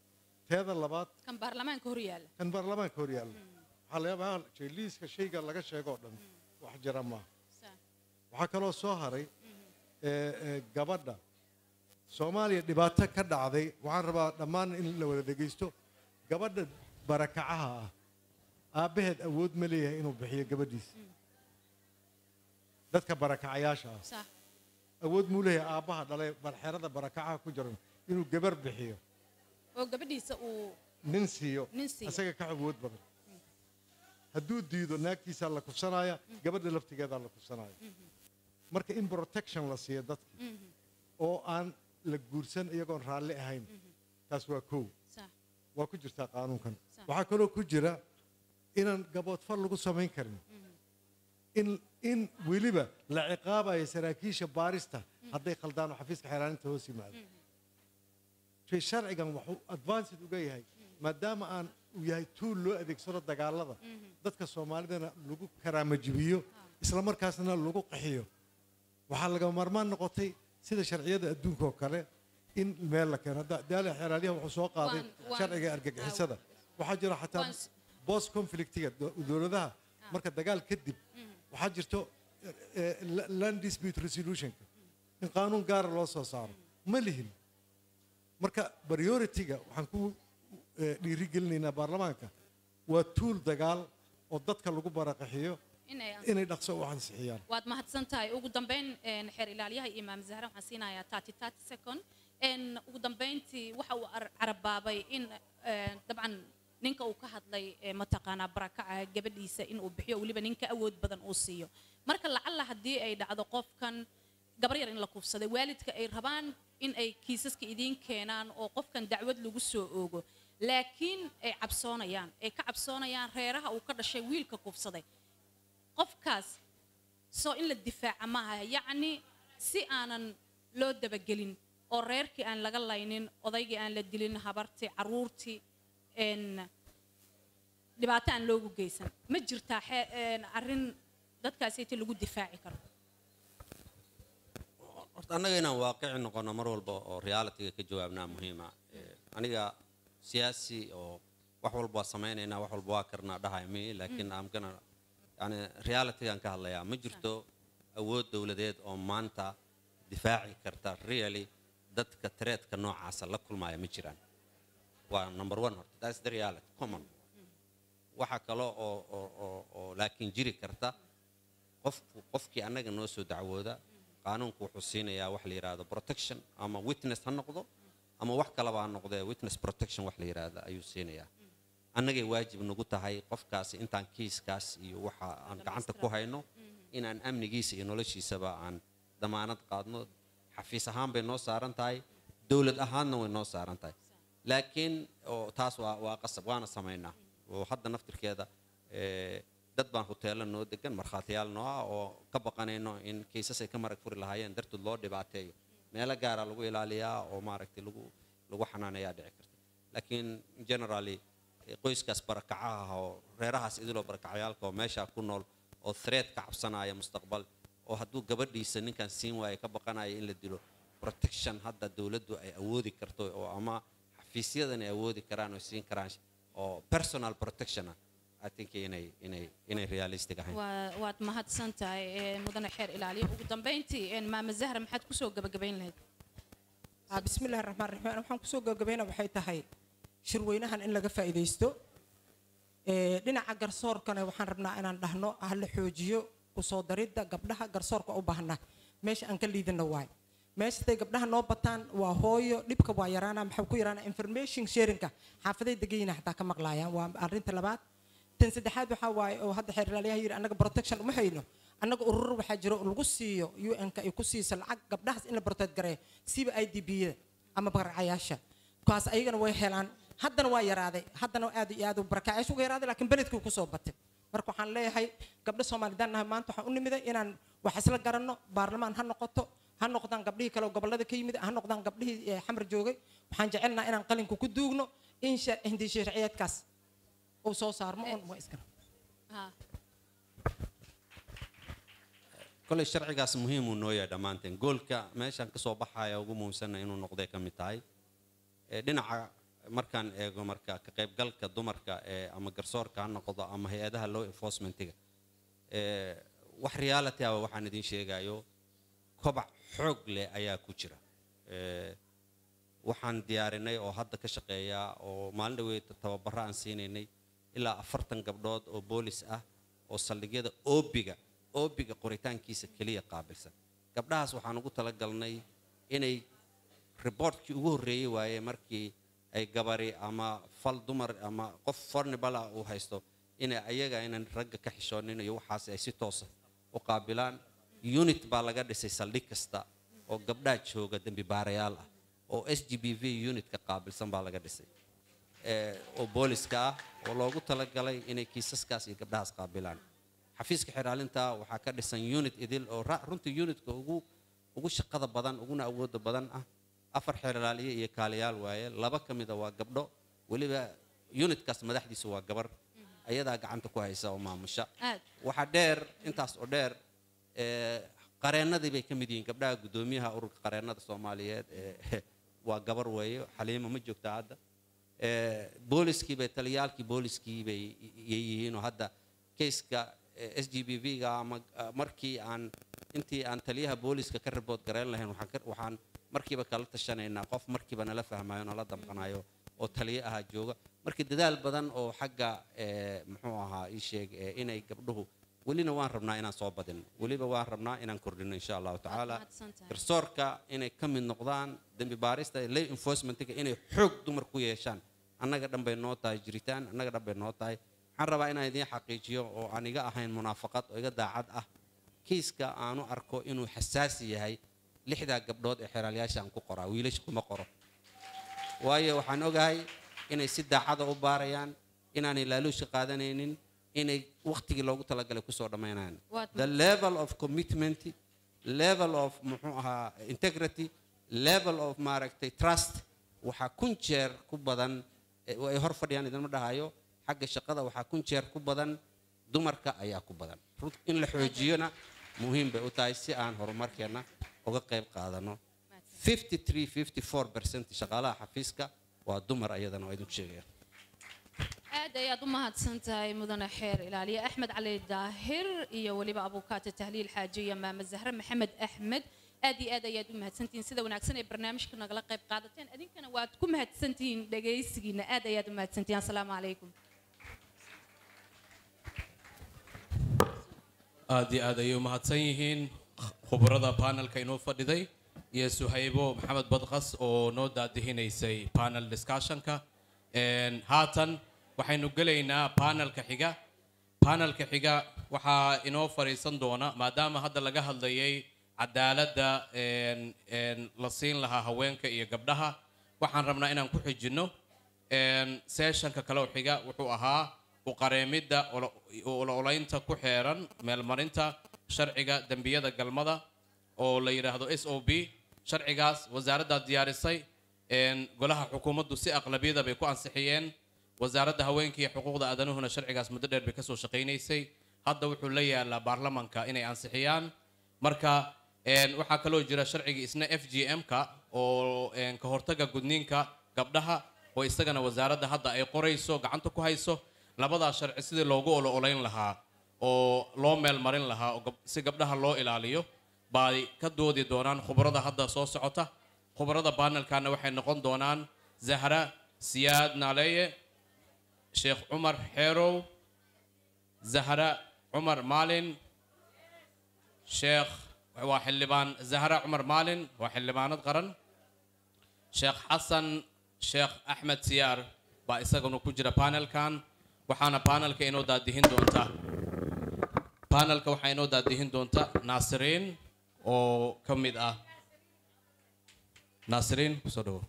teeda labaad kan baarlamaanka hor yaalla kan baarlamaanka hor yaalla waxaa laga yaabaa liiska shayga laga sheegoo dhan wax jira maaha Sa- waxaa kaloo soo haray ee, ee, gabadha soomaaliya dhibaato ka dhacday waxaan rabaa dhammaan in la wada dhegaysto gabadha barakacaha ah aabbaheed awood ma leeyahay inuu bixiyo gabadhiisa dadka barakacayaasha ah sa- awood muu leeyahay aabbaha dhalay barxerada barakacaha ku jiran inuu gabar bixiyo oo gabadhiisa uu nin siiyo Nin siiyo. isaga ka awood badan hadduu diido naagtiisaa la kufsanaya gabadha laftigeedaa la kufsanaya marka in protection la siiyo dadka oo aan la guursan iyagoon raalli ahayn taas waa kow sa- waa ku jirtaa qaanuunkan Sax. waxaa kaloo ku jira inaan gaboodfal lagu samayn karin in in weliba la ciqaabayo saraakiisha baarista hadday khaldaan oo xafiiska xeeraaninta hoos yimaado shay sharcigan wuxuu advanced uga yahay maadaama aan uu yahay tuul loo adeegsado dagaalada dadka soomaalidana lagu karaamajibiyo isla markaasna lagu qaxiyo waxaa lagama maarmaan noqotay sida sharciyada adduunka oo kale in meel la keeno hadda daala xeeraaliyaha wuxuu soo qaaday Waan- waan- sharciga argagixisada waxaa jira xataa Waan s- bost conflictiga do- dowladaha marka dagaal kadib waxaa jirto eh, eh, land dispute resolutionka in qaanuun gaara loo soo saaro ma lihin marka priority-ga waxaan ku eh, dhiirigelinaynaa baarlamaanka waa tuul dagaal oo dadka lagu baraqaxiyo inay inay dhaqso u ansixiyaan waad mahadsan tahay ugu dambeyn een, xeer ilaaliyaha imaam zahra waxaan siinayaa tati tati second een, ugu dambeyntii waxa uu ar- carabaabay in een, dabcan ninka uu ka hadlay ee, mataqaanaa barakaca gabadhiisa in uu bixiyo weliba ninka awood badan uu siiyo marka lacalla haddii ay dhacdo qofkan gabar yar in la kufsaday waalidka ay rabaan in ay kiisaska idiin keenaan oo qofkan dacwad lagu soo oogo laakiin ay cabsoonayaan ay ka cabsoonayaan reeraha uu ka dhashay wiilka kufsaday qofkaas soo in la difaaca maaha yacni si aanan loo dabagelin oo reerkii aan laga laynin odaygii aan la dilin habartii caruurtii n dhibaato aan loogu geysan ma jirtaa xee- een, arrin dadkaasiti lagu difaaci karo horta annaga inaan waaqici noqono mar walba oo realityga ka jawaabnaa muhiima Eh, aniga siyaasi oo wax walba waa samaynaynaa wax walba waa karnaa dhahay mi laakiin am gana yani realitygaan ka hadlayaa ma jirto awood dowladeed oo maanta difaaci karta really dadka tareedka noocaasa la kulmaya ma jiraan waa number one horta that's the reality common waxa kale oo oo oo oo laakiin jiri karta qofku qofkii annaga noo soo dacwooda qaanuunku wuxuu siinayaa wax la yidhaahdo protection ama witness ha noqdo ama wax kaleba ha noqdee witness protection wax la yidhaahdo ayuu siinayaa annagay waajib nagu tahay qofkaasi intaan kiiskaas iyo waxa aan gacanta ku hayno inaan amnigiisa iyo noloshiisaba aan damaanad qaadno xafiis ahaan bay noo saaran tahay dowlad ahaanna way noo saaran tahay laakiin oo taas waa waa qasab waana samaynaa oo hadda naftirkeeda eh, dad baan huteelo noo degan markhaatiyaal noo ah oo ka baqanayno in kiisas ay ka marag furi lahaayeen dartood loo dhibaateeyo meelo gaara lagu ilaaliyaa oo maaragtay lagu lagu xanaaneeyaa dhici karta laakiin generally eh, qoyskaas barakacaha ah oo reerahaas idiloo barakacayaalka oo meeshaa ku nool oo threat ka cabsanaya mustaqbal oo hadduu gabadhiisa ninkan siin waayo ka baqanaya in la dilo protection hadda dowladdu ay awoodi karto oo ama xafiisyadan ay awoodi karaan oo siin karaan oo personal protection ah I think inay inay inay realistic ahayn waa waad mahadsan tahay ee, mudane xeer ilaaliya ugu dambeyntii een, maama zahra maxaad kusoo gabagabayn lahayd Ah, bismillahi raxmaan raxiim waxaan kusoo gabagabayna waxay tahay shirweynahan in laga faa'iidaysto Ee, dhinaca garsoorkana waxaan rabnaa inaan dhahno ha la xoojiyo kusoo daridda gabdhaha garsoorka u baahna meesha aan ka liidana waay meesha haday gabdhaha noo bataan waa hooyo dhibka waa yaraana maxaa ku yaraana information sharingka xaafaday degayina xataa ka maqlaayaan waa arrinta labaad tan saddexaad waxaa waaye oo hadda xeer ilaaliyaha yidhi annaga protection uma hayno annaga urur waxaa jiro oo lagu siiyo un-ka ay ku siiso lacag gabdhahaas in la protect gareeyo siba i d b-da ama barakacayaasha kaas ayagana way helaan haddana waa yaraaday haddana aad iyo aad u barakacayaasha uga yaraaday laakiin beledkii kusoo batay marka waxaan leeyahay gabdho soomaalidaan nahay maanta waxaan u nimiday inaan wax isla garanno baarlamaan ha noqoto ha noqdaan gabdhihii kale oo gobollada ka yimid ha noqdaan gabdhihii eh, xamar joogay waxaan jecelnaha inaan qalinka ku duugno in sha- hindi sharciyeedkaas uu soo saarmo oon waa iskana Ha. kolay sharcigaas muhiim uu noo yahay dhammaanteen goolka meeshaan ka soo baxaya ugu muhiimsanna inuu noqday ka mid tahay ee dhinaca markaan eego marka ka qaybgalka dumarka ee ama garsoorka ha noqdo ama hay-adaha law enforcementiga ee, wax reality ah waxaan idin sheegayo kobac xoog leh ayaa ku jira Ee, waxaan diyaarinay oo hadda ka shaqeeya oo maalin dhaweyd tababaro aan siinaynay ilaa afartan gabdhood oo boolis ah oo saldhigyada oobiga oobiga qoritaankiisa keliya qaabilsan gabdhahaas waxaan ugu talagalnay inay riboortkii ugu horreeyey waaye markii ay gabari ama fal dumar ama qof fornibala uu haysto inay ayaga aynan ragga ka xishoonin iyo waxaas ay si toosa u qaabilaan unit baa laga dhisay saldhig kasta oo gabdhaha jooga dembi baarayaal ah oo s g b v unitka qaabilsan baa laga dhisay ee, oo booliska ah oo loogu talagalay inay kiisaskaas iyo gabdhahaas qaabilaan xafiiska xiraalinta waxaa ka dhisan unit idil oo ra- runtii unitka ugu ugu shaqada badan uguna awooda badan ah afar xeraaliye iyo kaaliyaal waaye laba ka mida waa gabdho weliba unitkaas madaxdiisu waa gabar ayadaa gacanta ku haysa oo maamusha aad waxaa dheer intaas oo dheer ee, qareennadii bay ka mid yihiin gabdhaha guddoomiyaha ururka qareennada soomaaliyeed ee waa gabar weeye xaliimo ma joogta hadda Ee, booliskii bay taliyaalkii booliskii bay yay yihiin oo hadda kayska s g b v ga ama ah, markii aan intii aan taliyaha booliska ka ribood gareyn lahayn waxaan ka- waxaan markiiba kala tashanaynaa qof markiiba nala fahmayo nala damqanayo oo taliye ahaa jooga markii dadaal badan oo xagga ee, muxuu ahaa ii sheeg ee, inay gabdhuhu welina waan rabnaa inaan soo badin weliba waan rabnaa inaan kordhino insha allahu tacaala mahadsantahay. garsoorka inay ka mid noqdaan dembi baarista law enforcementiga inay xoog dumar ku yeeshaan annaga dhan bay noo tahay jiritaan annaga dhan bay noo tahay waxaan rabaa inaan idiin xaqiijiyo oo aan iga ahayn munaafaqad oo iga daacad ah kiiska aanu arko inuu xasaasi yahay lixdaa gabdhood ee xeraalyaasha aan ku qoraa wiilasha kuma qoro waayo waxaan ogahay inay si daacada u baarayaan inaanay laaluusha qaadanaynin inay waqtigii loogu talagalay kusoo dhammaynayaan Waad the level of commitment level of muxuu ahaa integrity level of maaragtay trust waxaa kun jeer ku badan eh, ay hor fadhiyaan idinma dhahayo xagga shaqada waxaa kun jeer ku badan dumarka ayaa ku badan Rut- in la xoojiyona muhiim bay u tahay si aan horumarkeenna uga qayb qaadano 53 54 percent shaqaalaha xafiiska waa dumar ayadana waa idinku sheegaya aad ayaad u mahadsan tahay mudane xeer ilaaliye axmed cali daahir iyo weliba abuukaata tahliil xaaji iyo maama zahre maxamed axmed aad iyo aad ayaad u mahadsantihiin sida wanaagsan ee barnaamijka nagala qayb qaadateen idinkana waad ku mahadsantihiin dhegaysigiina aad ayaad u mahadsantihiin asalaamu calaykum aad iyo aad ayay u mahadsan yihiin khubarada panelka inoo fadhiday iyo suhaybo maxamed badqas oo noo daadihinaysay panel discussionka Een, haatan waxaynu gelaynaa panelka xiga panelka xiga waxaa inoo fadhiisan doona maadaama hadda laga hadlayay cadaaladda een, een, la siin lahaa haweenka iyo gabdhaha waxaan rabnaa inaan ku xijinno Een, sessionka kale oo xiga wuxuu ahaa uqareemidda olo- olo-olaynta ku xeeran meelmarinta sharciga dembiyada galmada oo la yidhaahdo s o b sharcigaas wasaaraddaa diyaarisay Een, golaha xukuumaddu si aqlabiyada bay ku ansixiyeen wasaaradda haweenka iyo xuquuqda aadanuhuna sharcigaas muddo dheer bay kasoo shaqaynaysay hadda wuxuu la yaalaa baarlamanka inay ansixiyaan marka een, waxaa kaloo jira sharcigii isna f g m-ka oo een, ka hortaga gudniinka gabdhaha oo isagana wasaaradda hadda ay qorayso gacanta ku hayso labadaas sharci sidii loogu olo-olayn lahaa oo loo meel marin lahaa oo gab- si gabdhaha loo ilaaliyo bay ka doodi doonaan khubarada hadda soo socota khubarada baanelkana waxay noqon doonaan zahra siyaad naaleeye sheekh cumar xeerow zahra cumar maalin sheekh waa xildhibaan zahra cumar maalin waa xildhibaanad qaran sheekh xasan sheekh axmed siyaar baa isaguna ku jira panelkan waxaana panelka inoo daadihin doonta panelka waxaa inoo daadihin doonta naasiriin oo ka mid ah naasiriin kusoo dhawo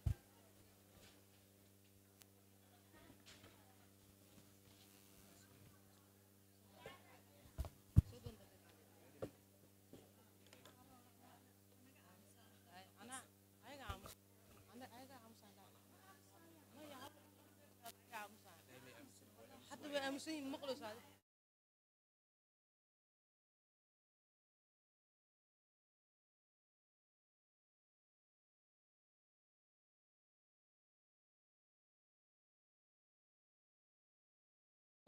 hadda way aamusan yihiin maqlaysaa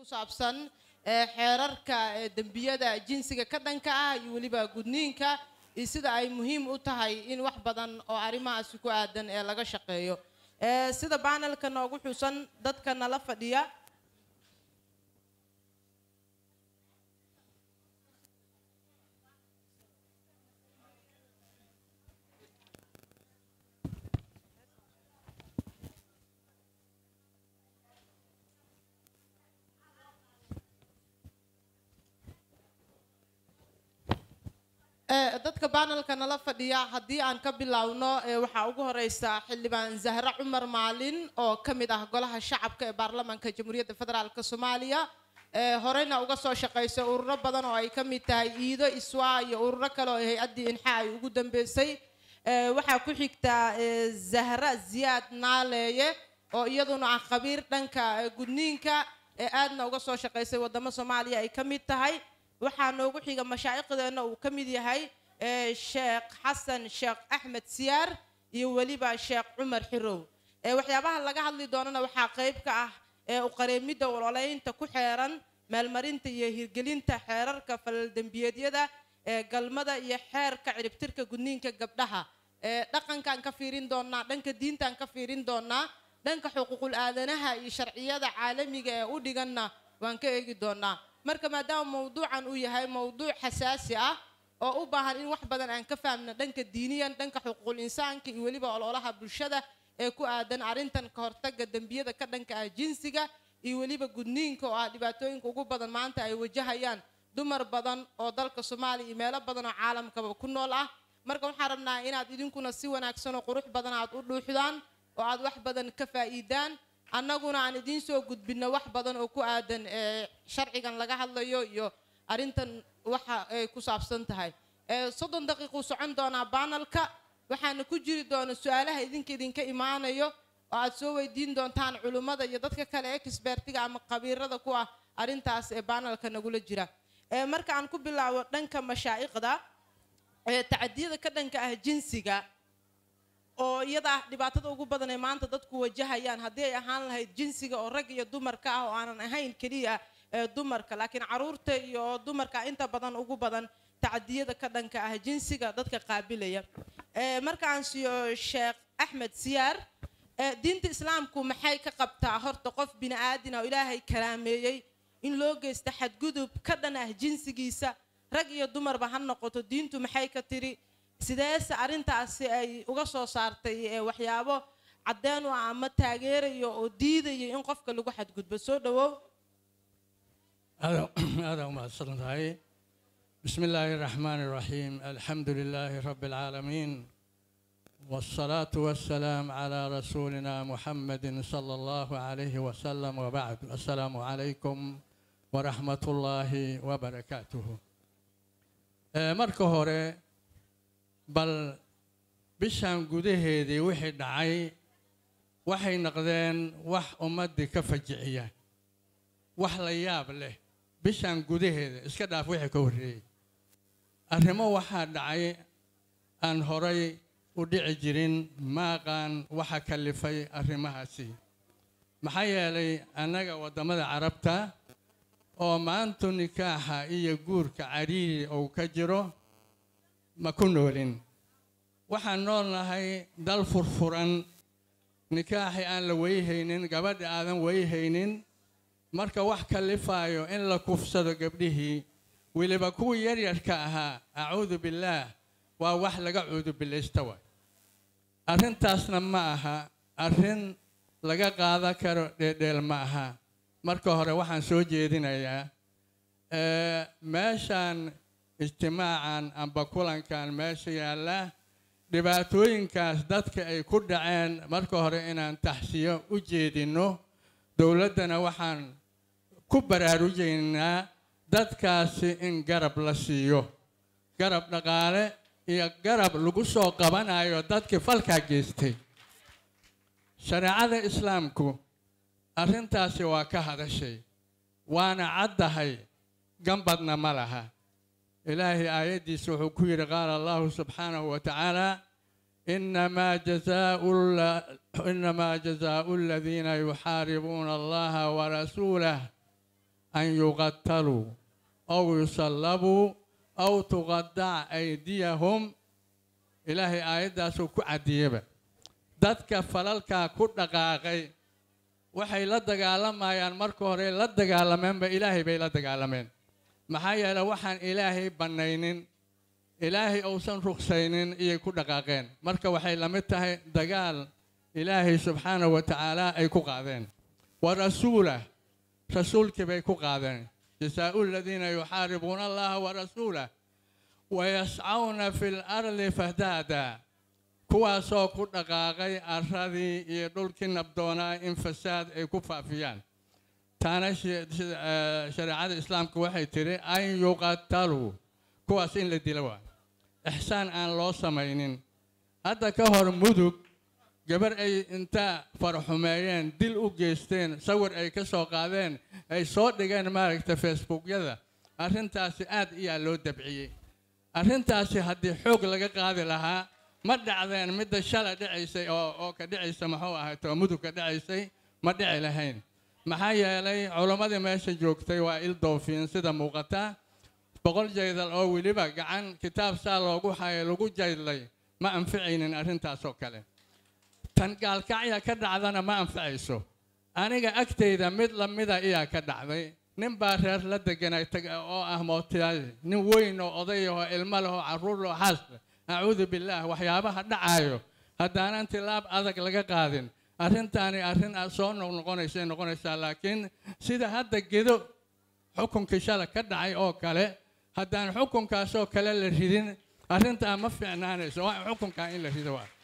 ku saabsan ee, xeerarka ee, dembiyada jinsiga ka dhanka ah iyo weliba gudniinka iyo sida ay muhiim u tahay in wax badan oo arrimahaasi ku aadan ee laga shaqeeyo Ee, sida baanelka noogu xusan dadka nala fadhiya Ee, dadka baanelka nala fadhiya haddii aan ka bilowno ee, waxaa ugu horeysa xildhibaan zahra cumar maalin oo ka mid ah golaha shacabka ee baarlamaanka jamhuuriyadda federaalk soomaaliya ee, horeyna uga soo shaqeysay ururo badan oo ay ka mid tahay iido iswa iyo ururo kale oo hay-addii inxa ay ugu dambeysay Ee, waxaa ku xigta ee, zahra ziyaad naaleeye oo iyaduna ah khabiir dhanka ee, gudniinka ee aadna uga soo shaqeysay wadamo soomaaliya ay ka mid tahay waxaa noogu xiga mashaa'iqdeena uu ka mid yahay ee, sheekh xasan sheekh axmed siyaar iyo weliba sheekh cumar xirow ee, waxyaabaha laga hadli doonana waxaa qayb ka ah ee u qareemidda ololeynta ku xeeran meelmarinta iyo hirgelinta xeerarka falaldembiyeedyada ee galmada iyo xeerka ciribtirka gudniinka gabdhaha ee dhaqankaan ka fiirin doonaa dhanka diintaan ka fiirin doonaa dhanka xuquuqul aadanaha iyo sharciyada caalamiga ee u dhiganna waan ka eegi doonaa marka maadaama mawduucan uu yahay mawduuc xasaasi ah oo u baahan in wax badan aan ka fahamno dhanka diiniyan dhanka xuquuqul insaanka iyo weliba ololaha bulshada ee ku aadan arrintan ka hortagga dembiyada ka dhanka ah jinsiga iyo weliba gudniinka oo ah dhibaatooyinka ugu badan maanta ay wajahayaan dumar badan oo dalka soomaaliya iyo meelo badan oo caalamkaba ku nool ah marka waxaan rabnaa inaad idinkuna si wanaagsan oo qurux badan aad u dhuuxdaan oo aad wax badan ka faa'iidaan annaguna aan idiin soo gudbinno wax badan oo ku aadan ee sharcigan laga hadlayo iyo arrintan waxa ay ku saabsan tahay ee soddon daqiiquu socon doonaa baanalka waxaana ku jiri doona su-aalaha idinka idinka imaanayo oo aad soo weydiin doontaan culummada iyo dadka kale expertiga ama khabiirada ku ah arrintaas ee baanalka nagula jira ee marka aan ku bilaabo dhanka mashaa'iqda ee tacadiyada ka dhanka ah jinsiga oo iyada ah dhibaatada ugu badan ee maanta dadku wajahayaan haddii ay ahaan lahayd jinsiga oo rag iyo dumarka ah oo aanan ahayn keliya ee dumarka laakiin caruurta iyo dumarka inta badan ugu badan tacadiyada ka dhanka ah jinsiga dadka qaabilaya ee markaan siiyo sheekh axmed siyaar ee diinta islaamku maxay ka qabtaa horta qof bini aadina oo ilaahay karaameeyey in loo geysta xadgudub ka dhan ah jinsigiisa rag iyo dumarba ha noqoto diintu maxay ka tiri sideese arrintaasi ay uga soo saartay ee waxyaabo caddeen u ah ama taageerayo oo diidayo in qofka lagu xadgudbo soo dhawow هذا هذا ما صلى بسم الله الرحمن الرحيم الحمد لله رب العالمين والصلاة والسلام على رسولنا محمد صلى الله عليه وسلم وبعد السلام عليكم ورحمة الله وبركاته آه، marka hore bal bishan gudaheedii wixii dhacay waxay noqdeen wax ummaddii ka fajiciya wax la yaab leh bishan gudaheeda iska dhaaf wixii ka horreeyey arrimo waxaa dhacay aan horay u dhici jirin maaqaan waxa kalifay arrimahaasi maxaa yeelay annaga waddamada carabta oo maantu nikaaxa iyo guurka cariiri uu ka jiro ma ku noolin waxaan nool nahay dal furfuran nikaaxi aan la weyhaynin gabadha aadan weyhaynin marka wax kalifaayo in la kufsado gabdhihii weliba kuwii yaryarka ahaa acuudu billaah waa wax laga cuudubilaysta waay arrintaasna ma aha arrin laga qaadan karo dheedheel ma aha marka hore waxaan soo jeedinayaa ee, meeshaan ijtimaacan amba kulankan meesha yaalla dhibaatooyinkaas dadka ay ku dhaceen marka hore inaan taxsiyo u jeedinno dowladdana waxaan ku baraarujaynaa dadkaasi in garab la siiyo garab dhaqaale iyo garab lagu soo qabanayo dadkii falkaa geystay shareecada islaamku arrintaasi waa ka hadashay waana caddahay gambadna ma laha ilaahay aayaddiisa wuxuu ku yidhi qaala allahu subxaanahu wa tacaala inamaa jazaau inamaa jazaau aladiina yuxaaribuuna allaha warasuulah an yuqataluu aw yusallabuu aw tuqadac aydiyahum ilaahay aayaddaasuu ku cadiyeba dadka falalkaa ku dhaqaaqay waxay la dagaalamayaan marka hore la dagaalameenba ilaahay bay la dagaalameen maxaa yeele waxaan ilaahay bannaynin ilaahay uusan ruksaynin iyay ku dhaqaaqeen marka waxay la mid tahay dagaal ilaahay subxaanahu wa tacaala ay ku qaadeen wa rasuulah rasuulkii bay ku qaadeen jasaa'u aladiina yuxaaribuuna allaha wa rasuulah wayascawna fi lardi fahdaada kuwaasoo ku dhaqaaqay arradii iyo dhulkii nabdoonaa in fasaad ay ku faafiyaan taana shareecada islaamka waxay tidhi an yuqataluu kuwaas in la dilo waa ixsaan aan loo samaynin hadda ka hor mudug gabar ay inta farxumeeyeen dil u geysteen sawir ay ka soo qaadeen ay soo dhigeen maaragta facebookyada arrintaasi aad iyaa loo dabciyey arrintaasi haddii xoog laga qaadi lahaa ma dhacdeen midda shala dhicaysay oo oo ka dhicaysa muxuu ahayd oo mudug ka dhicaysay ma dhici lahayn maxaa yeelay culammadii meesha joogtay waa il doofiin sida muuqata boqol jaydal oo weliba gacan kitaab saa loogu hayo lagu jaydlay ma anficaynin arrintaas oo kale tan gaalkacya ka dhacdana ma anficayso aniga agtayda mid lamida iyaa ka dhacday nin baa reer la deganay oo ah mootiyaal nin weyn oo oday oo ilmo leh oo carruur leh oo xaas leh acuudu billaah waxyaabaha dhacaayo haddaanan tilaab adag laga qaadin arrintaani arrin soo noqnoqonaysay noqonaysaa laakiin sida hadda gedo xukunkii shala ka dhacay oo kale haddaan xukunkaasoo kale la ridin arrintaa ma fiicnaanayso waa xukunkaa in la rido waa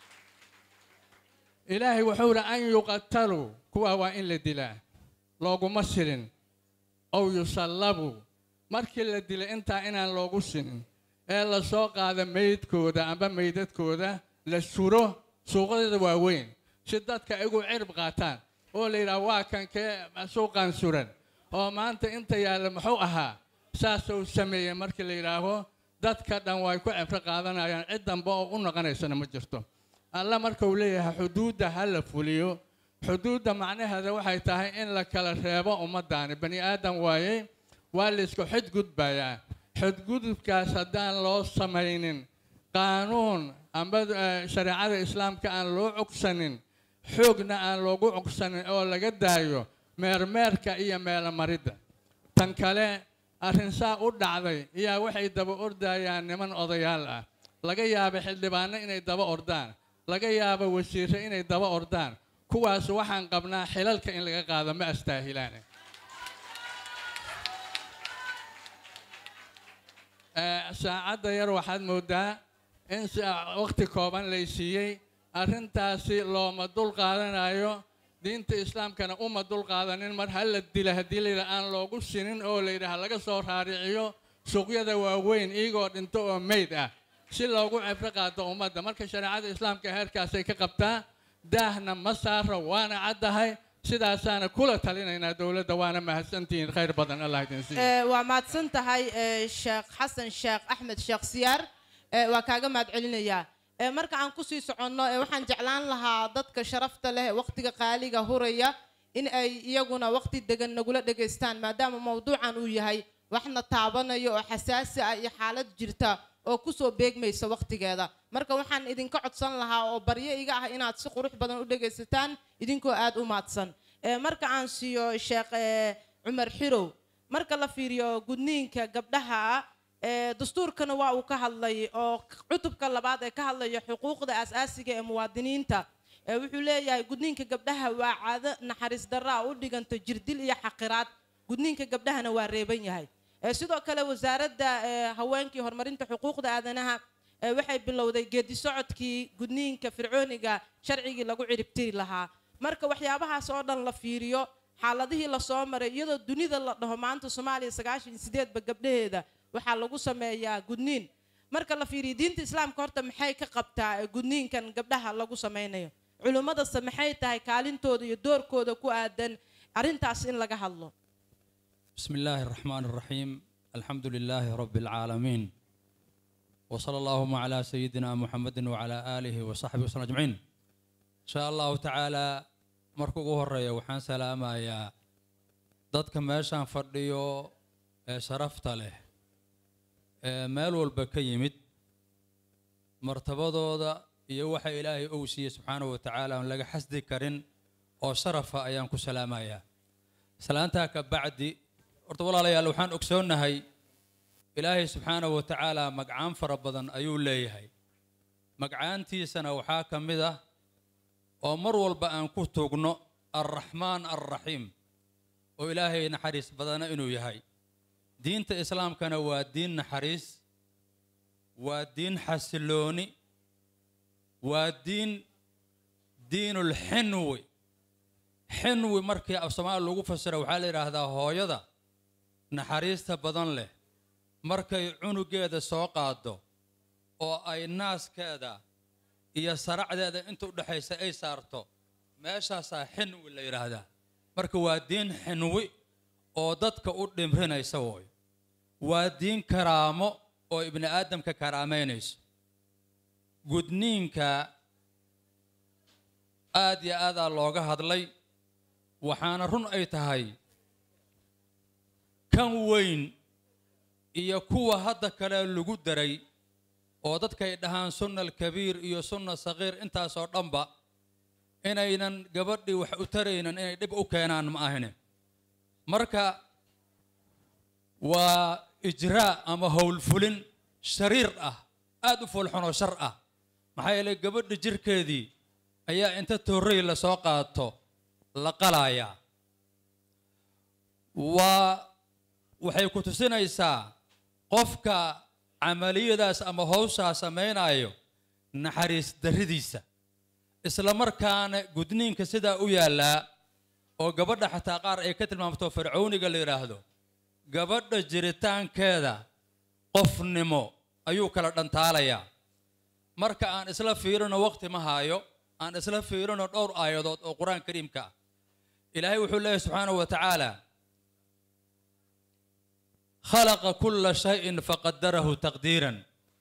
ilaahay wuxuu ihi an yuqataluu kuwaa waa in la dilaa looguma sirin ow yusallabuu markii la dilay intaa inaan loogu sinin ee la soo qaada meydkooda amba meydadkooda la suro suuqadeeda waaweyn si dadka igu cirib qaataan oo la yidhaha waa kan kee suuqan suran oo maanta inta yaalla muxuu ahaa saasuu sameeyey markii la yidhaaho dadka dhan way ku cibro qaadanayaan cid dambe oo u noqonaysana ma jirto alla marka uu leeyahay xuduudda ha la fuliyo xuduudda macnaheeda waxay tahay in la kala reebo ummaddaani bani aadam waayey waa laysku xidgudbayaa xidgudubkaas haddaan loo samaynin qaanuun amba shareecada islaamka aan loo cogsanin xoogna aan loogu cogsanin oo laga daayo meermeerka iyo meelomaridda tan kale arrin saa u dhacday ayaa waxay daba ordayaan niman odayaal ah laga yaaba xildhibaano inay daba ordaan laga yaabo wasiirre inay daba ordaan kuwaas waxaan qabnaa xilalka in laga qaado ma astaahilaane saacadda yar waxaad moodaa in waqti kooban lay siiyey arrintaasi looma dul qaadanayo diinta islaamkana uma dul qaadanin mar ha la dila haddii layidha aan loogu sinin oo layidhaha laga soo raariciyo suuqyada waaweyn iyagoo dhinto oo meyd ah si loogu cibro qaado ummadda marka shareecada islaamka heerkaasay ka qabtaa daahna ma saaro waana caddahay sidaasaana kula talinaynaa dowladda waana mahadsantihiin khayr badan allah idin siiyo waa mahadsan tahay sheekh xasan sheekh axmed sheekh siyaar waa kaaga mahad celinayaa marka aan kusii soconno waxaan jeclaan lahaa dadka sharafta leh waqtiga qaaliga huraya in ay iyaguna waqti degan nagula dhegaystaan maadaama mawduucan uu yahay waxna taabanayo oo xasaasi ah iyo xaalad jirta oo kusoo beegmaysa waqtigeeda marka waxaan idinka codsan lahaa oo baryo iga ah inaad si qurux badan u dhegaysataan idinkoo aad u maadsan marka aan siiyo sheekh cumar xirow marka la fiiriyo gudniinka gabdhaha dastuurkana waa uu ka hadlay oo cutubka labaad ee ka hadlaya xuquuqda asaasiga ee muwaadiniinta wuxuu leeyahay gudniinka gabdhaha waa caado naxariis darraa u dhiganta jirdil iyo xaqiraad gudniinka gabdhahana waa reeban yahay sidoo kale wasaaradda haweenkii horumarinta xuquuqda aadanaha waxay bilowday geedi socodkii gudniinka fircooniga sharcigii lagu ciribtiri lahaa marka waxyaabahaas oo dhan la fiiriyo xaaladihii lasoo maray iyadoo dunida la dhaho maanta soomaaliya sagaashan iyo sideedba gabdhaheeda waxaa lagu sameeyaa gudniin marka la fiiriyo diinta islaamka horta maxay ka qabtaa gudniinkan gabdhaha lagu sameynayo culimmadase maxay tahay kaalintooda iyo doorkooda ku aadan arrintaas in laga hadlo بسم الله الرحمن الرحيم الحمد لله رب العالمين وصلى اللهم على سيدنا محمد وعلى آله وصحبه وسلم أجمعين إن شاء الله تعالى مركو هرية وحان سلاما يا dadka meeshaan fadhiyo ee sharafta leh ee meel walba ka yimid martabadooda iyo waxa ilaahay uu siiyey subxaanahu wa tacaala aan laga xasdi karin oo sharafa ayaan ku salaamayaa salaantaa ka bacdi horta walaalayaal waxaan ogsoonnahay ilaahay subxaanahu wa tacaala magcaan fara badan ayuu leeyahay magcaantiisana waxaa ka mid ah oo mar walba aan ku tugno alraxmaan alraxiim oo ilaahay naxariis badana inuu yahay diinta islaamkana waa diin naxariis waa diin xasilooni waa diin diinulxinwi xinwi markii af soomaali lagu fasira waxaa la yidhaahdaa hooyada naxariista badan leh markay cunugeeda soo qaado oo ay naaskeeda iyo saracdeeda inta u dhexaysa ay saarto meeshaasaa xinwi la yidhaahdaa marka waa diin xinwi oo dadka u dhimrinaysa wooy waa diin karaamo oo ibni aadamka karaamaynayso gudniinka aad iyo aadaa looga hadlay waxaana run ay tahay kan weyn iyo kuwa hadda kale lagu daray oo dadkay dhahaan sunna alkabiir iyo sunna sagiir intaasoo dhanba inaynan gabadhii wax u taraynan inay dhib u keenaan ma ahine marka waa ijraa ama howlfulin shariir ah aad u foolxunoo shar ah maxaa yeelay gabadha jirkeedii ayaa inta toorrey lasoo qaato la qalayaa waa waxay ku tusinaysaa qofka camaliyadaas ama howshaa samaynayo naxariis darridiisa isla markaana gudniinka sidaa u yaallaa oo gabadha xataa qaar ay ka tilmaamto fircowniga la yidhaahdo gabadha jiritaankeeda qofnimo ayuu kala dhantaalayaa marka aan isla fiirino waqti ma haayo aan isla fiirino dhowr aayadood oo qur-aan kariimka ah ilaahay wuxuu leeyahy subxaanahu wa tacaala khalaqa kulla shayin faqadarahu taqdiiran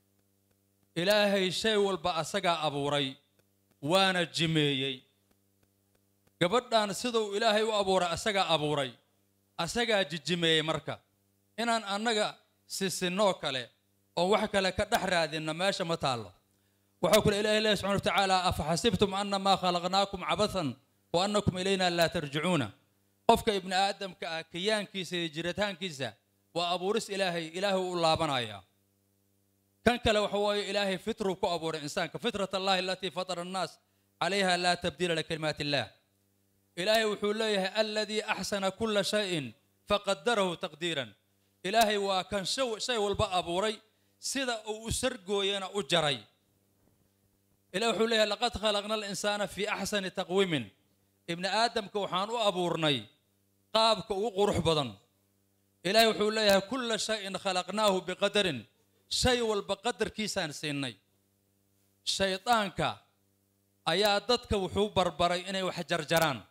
ilaahay shay walba asagaa abuuray waana jimeeyey gabadhan siduu ilaahay u abuuray asagaa abuuray asagaa jijimeeyey marka inaan annaga sisinoo kale oo wax kale ka dhex raadinna meesha ma taallo waxaa kule ilahay leeyahy subxana wa tacaala afa xasibtum annamaa khalaqnaakum cabathan wa annakum ilayna laa tarjicuuna qofka ibni aadamka ah kiyaankiisa iyo jiritaankiisa waa abuuris ilaahay ilaahay u laabanaya kan kale waxa weeye ilaahay fitruu ku abuuray insaanka fitrat allahi alatii fatara annaas calayha laa tabdiila likalimaati illah ilaahay wuxuu leeyahay aladii axsana kulla shayin faqadarahu taqdiiran ilaahay waa kan shay walba abuuray sida uu u sargooyana u jaray ilahi wuxuu leeyahay laqad khalaqna alinsaana fii axsani taqwiimin ibni aadamka waxaan u abuurnay qaabka ugu qurux badan ilaahay wuxuu leeyahay kulla shayin khalaqnaahu biqadarin shay walba qadarkiisaan siinay shaydaanka ayaa dadka wuxuu barbaray inay wax jarjaraan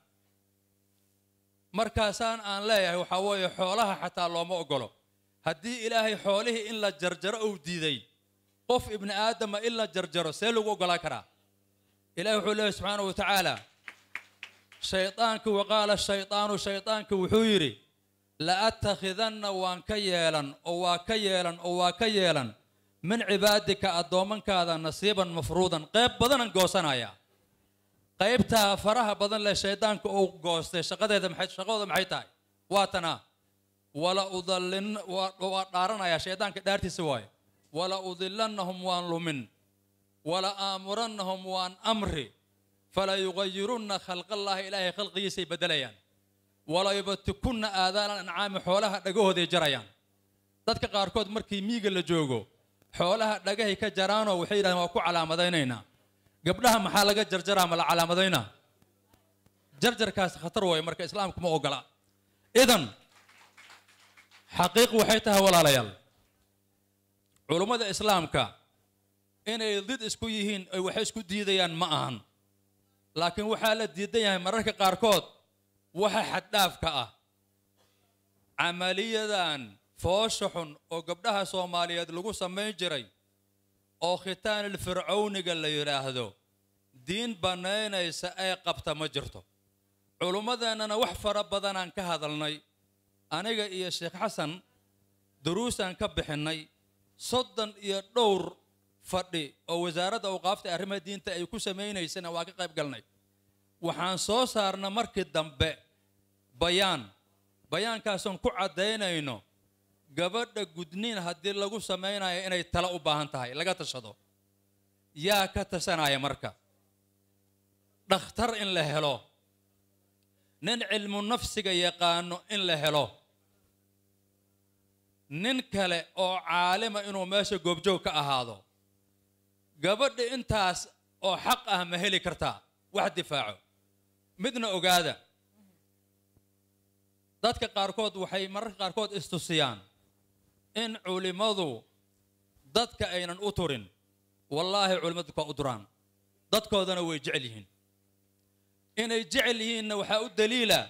markaasaan aan leeyahay waxaa weeye xoolaha xataa looma ogolo haddii ilaahay xoolihii in la jarjaro uu diiday qof ibni aadama in la jarjaro see lagu ogolaan karaa ilahi wuxuu leeyahy subxaana wa tacaala shaydaanki waqaala shaydaanu shaydaanki wuxuu yidhi la attakhidanna waan ka yeelan oo waa ka yeelan oo waa ka yeelan min cibaadika addoommankaada nasiiban mafruudan qayb badanan goosanaya qaybtaa faraha badan leh shaydaanka uu goostay shaqadeeda maxay shaqadooda maxay tahay waa tana wala udallin waa dhaaranayaa shaydaanka dhaartiisa waayo wala udillannahum waan lumin wala aamurannahum waan amri fala yugayirunna khalqallaahi ilaahay khalqigiisay beddelayaan wala yubatikunna aadaanan ancaami xoolaha dhagahooday jarayaan dadka qaarkood markii miiga la joogo xoolaha dhagahay ka jaraanoo waxay yidhahdeen waa ku calaamadaynaynaa gabdhaha maxaa laga jarjaraa ma la calaamadaynaa jarjarkaas khatar waayo marka islaamku ma ogola idan xaqiiq waxay tahay walaalayaal culummada islaamka inay did isku yihiin ay wax isku diidayaan ma ahan laakiin waxaa la diidan yahay mararka qaarkood waxa xaddhaafka ah camaliyadan foosha xun oo gabdhaha soomaaliyeed lagu samayn jiray oo khitaanil fircowniga la yidhaahdo diin bannaynaysa ay qabta ma jirto culummadeennana wax fara badanaan ka hadalnay aniga iyo sheekh xasan duruusaan ka bixinnay soddon iyo dhowr fadhi oo wasaaradda awqaafta arrimaha diinta ay ku samaynaysana waa ka qayb galnay waxaan soo saarna markii dambe bayaan bayaankaasoon ku caddaynayno gabadha gudniin haddii lagu samaynayo inay talo u baahan tahay laga tashado yaa ka tashanaya marka dhakhtar in la helo nin cilmu nafsiga yaqaano in la helo nin kale oo caalima inuu meesha goobjoog ka ahaado gabadha intaas oo xaq ah ma heli kartaa wax difaaco midna ogaada dadka qaarkood waxay mararka qaarkood istusiyaan in culimmadu dadka aynan u turin wallaahi culimmadu waa u duraan dadkoodana way jecel yihiin inay jecel yihiinna waxaa u daliila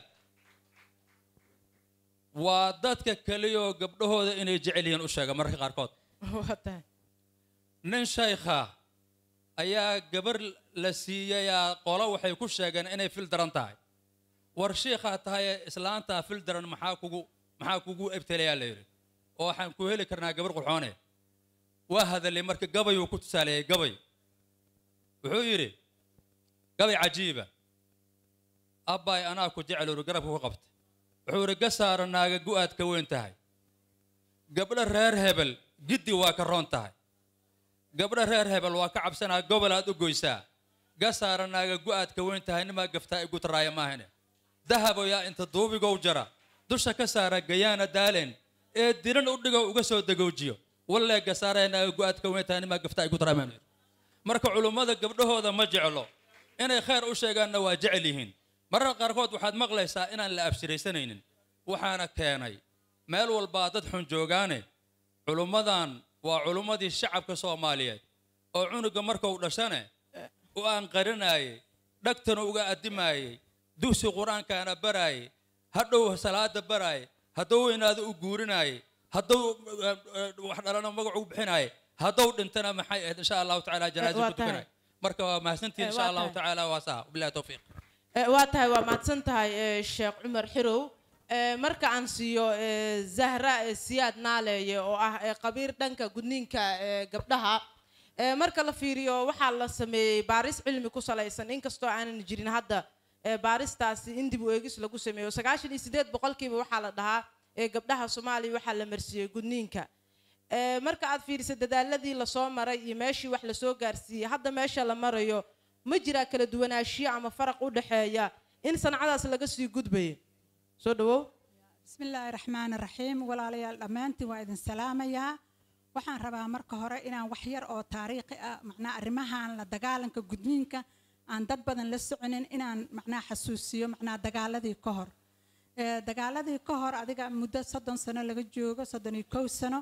waa dadka keliyoo gabdhahooda inay jecel yihiin u sheega mararka qaarkood waa tahay nin shaykha ayaa gabar la siiyayaa qolo waxay ku sheegeen inay fil daran tahay war shiikhaa tahay islaantaa fil daran maxaa kugu maxaa kugu ebtelayaa la yidhi oo waxaan ku heli karnaa gabar qurxoone waa hadalay marka gabayuu ku tusaaleeyey gabay wuxuu yidhi gabay cajiiba abbaay anaa ku jecel uri garabka ku qabta wuxuu yidhi gasaara naaga gu'aad ka weyn tahay gabdho reer hebel giddi waa ka roon tahay gabdho reer hebel waa ka cabsanaa gobol aad u goysaa gasaara naaga gu'aad ka weyn tahay nimaa gaftaa igu taraaya maahane dahabo yaa inta duubigow jara dusha ka saara gayaana daaleen ee diran u dhigo uga soo dagoojiyo wallee gasaaraya naaga gu'aad ka weyn tahay nimaa gaftaa igu taraaya maahane marka culummada gabdhahooda ma jeclo inay khayr u sheegaanna waa jecel yihiin mararka qaarkood waxaad maqlaysaa inaan la abshiraysanaynin waxaana keenay meel walbaa dad xun joogaane culummadan waa culummadii shacabka soomaaliyeed oo cunuga markuu dhashane u aan qarinaayey dhagtana uga addimaayey dugsi qur-aankaana baraayey hadhow salaada baraayey hadduu weynaado u guurinaayey hadduu wax dhalana magacu bixinaayey hadduu dhintana maxay ahayd insha allahu tacaala janaaza waa ku tukanay marka waa mahadsantihin Eh, insha waa allahu tahay. tacaala waa saa wabilahi towfiiq Eh, waa tahay waa mahadsan tahay eh, sheekh cumar xirow Eh, marka aan siiyo eh, zahra eh, siyaad naaleeye oo ah eh, qabiir dhanka gudniinka eh, gabdhaha Eh, marka la fiiriyo waxaa la sameeyey baaris cilmi ku salaysan inkastoo aanan jirin hadda eh, baaristaasi in dib u eegis lagu sameeyo sagaashan iyo sideed boqolkiiba waxaa la dhahaa ee gabdhaha soomaaliya waxaa la marsiiyey gudniinka Eh, marka aad fiiriso dadaaladii lasoo maray iyo meeshii wax lasoo gaarsiiyey hadda meesha la marayo ma jiraa kala duwanaanshiyo ama faraq u dhexeeya in sancadaas laga sii gudbayo soo dhawow بسم الله الرحمن الرحيم walaalayaal dhammaantiin waa idin salaamayaa waxaan rabaa marka hore inaan wax yar oo taariikhi ah macnaa arrimahan la dagaalanka gudniinka aan dad badan la soconin inaan macnaa xasuusiyo macnaa dagaaladii ka hor Eh, dagaaladii ka hor adiga muddo soddon sano laga joogo soddon iyo kow sano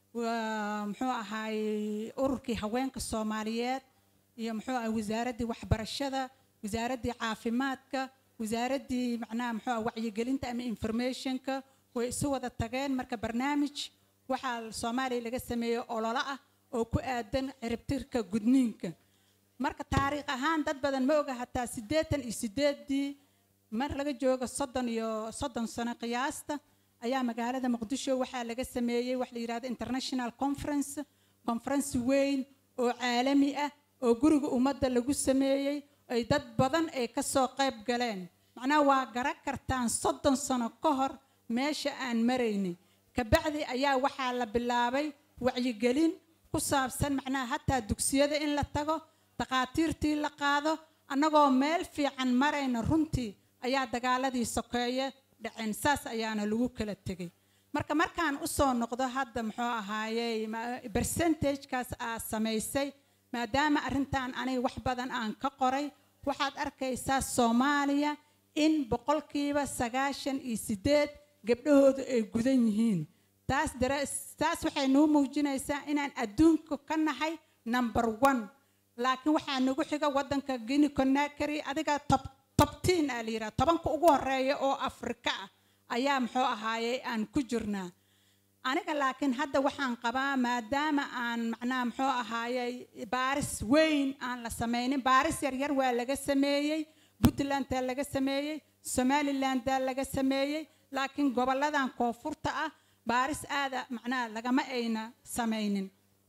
waa muxuu ahaay ururkii haweenka soomaaliyeed iyo muxuu ahay wasaaraddii waxbarashada wasaaraddii caafimaadka wasaaraddii macnaha muxuu ah wacyigelinta ama informationka way isu wada tageen marka barnaamij waxaa soomaaliya laga sameeyey ololo ah oo ku aadan ciribtirka gudniinka marka taariikh ahaan dad badan ma oga hataa siddeetan iyo sideeddii mar laga joogo soddon iyo soddon sano qiyaasta ayaa magaalada muqdisho waxaa laga sameeyey wax la yidhahdo international conference conference weyn oo caalami ah oo guriga ummadda lagu sameeyey ay dad badan ay ka soo qayb galeen macnaha waa garan kartaan soddon sano ka hor meesha aan maraynay kabacdi ayaa waxaa la bilaabay wacyigelin ku saabsan macnaha hataa dugsiyada in la tago takhaatiirtii la qaado annagoo meel fiican marayna runtii ayaa dagaaladii sokeeye dhaceen saas ayaana lagu kala tegay marka markaan usoo noqdo hadda muxuu ahaayey ma- percentagekaas aad samaysay maadaama arrintan aniga wax badan aan ka qoray waxaad arkaysaa soomaaliya in boqolkiiba sagaashan iyo sideed gabdhahoodu ay gudan yihiin taas dara taas waxay noo muujinaysaa inaan adduunka ka nahay number one laakiin waxaa nagu xiga waddanka guinea conakry adiga top tobtiin aa la yidhaha tobanka ugu horeeya oo afrika ah ayaa muxuu ahaayey aan ku jirnaa aniga laakiin hadda waxaan qabaa maadaama aan macnaha muxuu ahaayey baaris weyn aan la sameynin baaris yaryar waa laga sameeyey puntlandaa laga sameeyey somalilandaa laga sameeyey laakiin gobolladan koonfurta ah baaris aada macnaha lagama ayna samaynin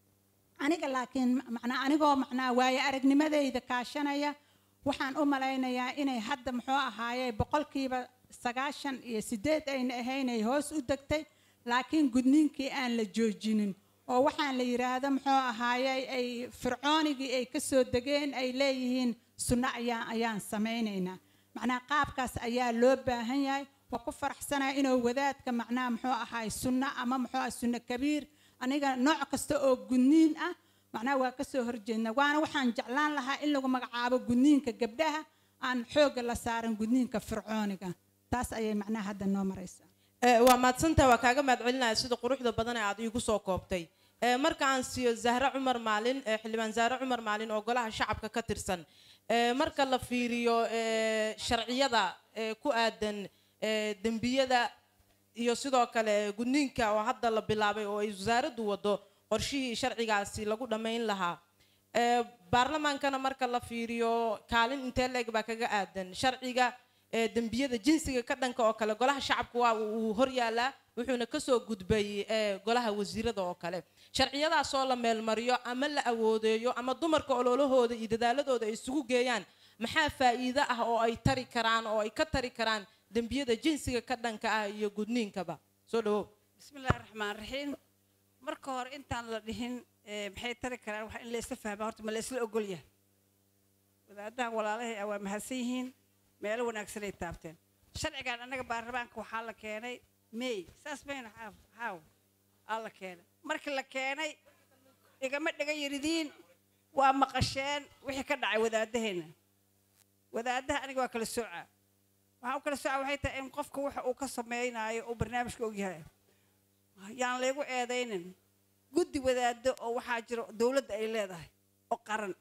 aniga laakiin macnaa anigoo macnaa waaye aragnimadayda kaashanaya waxaan u malaynayaa inay hadda muxuu ahaaye boqolkiiba sagaashan iyo sideed ayna ahaynay hoos u degtay laakiin gudniinkii aan la joojinin oo waxaan la yidhaahdo muxuu ahaaye ay fircoonigii ay ka soo degeen ay leeyihiin sunno ayaan ayaan samaynaynaa macnaha qaabkaas ayaa loo baahan yahay waa ku faraxsanaya inuu wadaadka macnaha muxuu ahaay sunno ama muxuu ahay sunno kabiir aniga nooc kasta oo gudniin ah macnaha waa ka soo horjeedna waana waxaan jeclaan lahaa in lagu magacaabo gudniinka gabdhaha aan xoogga la saaran gudniinka fircooniga taas ayay macnaha hadda noo maraysaa waa mahadsantaha waa kaaga mahad celinaya sida quruxda badan ee aad iigu soo koobtay Ee, marka aan siiyo zahre cumar maalin ee, xildhibaan zahre cumar maalin oo golaha shacabka ka tirsan Ee, marka la fiiriyo ee, sharciyada ee, ku aadan ee, dembiyada iyo sidoo kale gudniinka oo hadda la bilaabay oo ay wasaaraddu wado qorshihii sharcigaasi lagu dhammayn lahaa Ee, baarlamaankana marka la fiiriyo kaalin intee leeg baa kaga aadan sharciga ee, dembiyada jinsiga ka dhanka oo kale golaha shacabka waa uu hor yaalaa wuxuuna kasoo gudbay ee, golaha wasiirada oo kale sharciyadaasoo la meelmariyo ama la awoodeeyo ama dumarka ololahooda iyo dadaaladooda ay isugu geeyaan maxaa faa'iido ah oo ay tari karaan oo ay ka tari karaan dembiyada jinsiga ka dhanka ah iyo gudniinkaba soo dhawow بسم الله الرحمن الرحيم marka hore intaan la dhihin ee, maxay tari karaan wax in la isla fahmaa horta ma la isla ogol yahay wadaadaha walaalahay ah waa mahadsan yihiin meelo wanaagsan ay taabteen sharcigan annaga baarlamaanka waxaa la keenay may saas mayna xaaf xaaw aa la keenay markii la keenay igama dhiga yiridiin waa maqasheen wixii ka dhacay wadaadaheenna wadaadaha aniga waa kala soocaa waxaan u kala soocaa waxay tahay in qofka waxa uu ka sameynaayo uu barnaamijka ogyahay yaan laygu eedaynin guddi wadaado oo waxaa jira dowladda ay leedahay oo qaran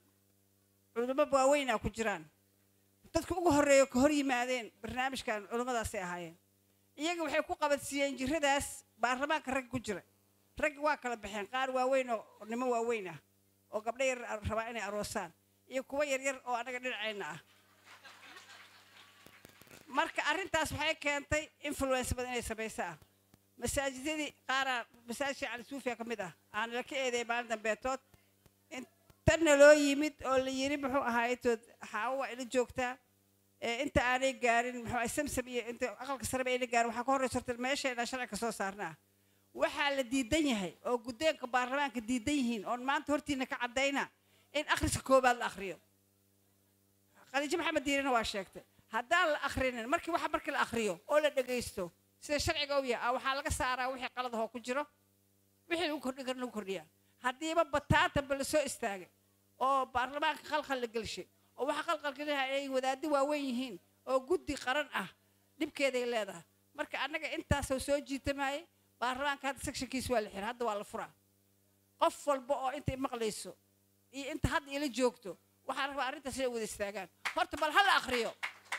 culimo waaweynaa ku jiraan dadka ugu horreeya ka hor yimaadeen barnaamijkan culimmadaasay ahaayeen iyaga waxay ku qabadsiiyeen jiradaas baarlamaanka rag ku jira raggi waa kala baxeen qaar waaweyn oo nimo waaweyn ah oo gabdho yar rabaa inay aroosaan iyo kuwo yaryar oo annaga dhinacayna ah marka arrintaas waxay keentay influence badan inay samayso ah masaajidadii qaaraa masaajidka cali suufiya ka mid ah aan la ka eedeey maalin dambeetood intanna loo yimid oo la yiri muxuu ahaaytood xaawo waa ila joogtaa ee inta aanay gaarin muxuu ahay samsam iyo inta aqalka sareba ayna gaarin waxaa ka horreysa horta meeshayna sharciga soo saarnaa waxaa la diidan yahay oo guddeenka baarlamaanka diidan yihiin oon maanta hortiina ka caddayna in akhriska koobaad la akhriyo khadiijo maxamed diirina waa sheegtay haddaan la akhrinin markii waxa markii la akhriyo oo la dhegaysto sida sharciga u yahay waxaa laga saaraa wixii qaladahoo ku jiro wixii lagu kordhin kara lagu kordhiyaa haddiiba bataatanba la soo istaagay oo baarlamaanka qalqal la gelshay oo waxa qalqalgelinaha ay wadaaddo waaweyn yihiin oo guddi qaran ah dhibkeeday leedahay marka annaga intaasoo soo jiitamayay baarlamaanka hadda sectionkiis waa la xiray hadda waa la furaa qof walba oo intay maqlayso iyo inta hadda ila joogto waxaan rabaa arrintaas inay wada istaagaan horta bal ha la akhriyo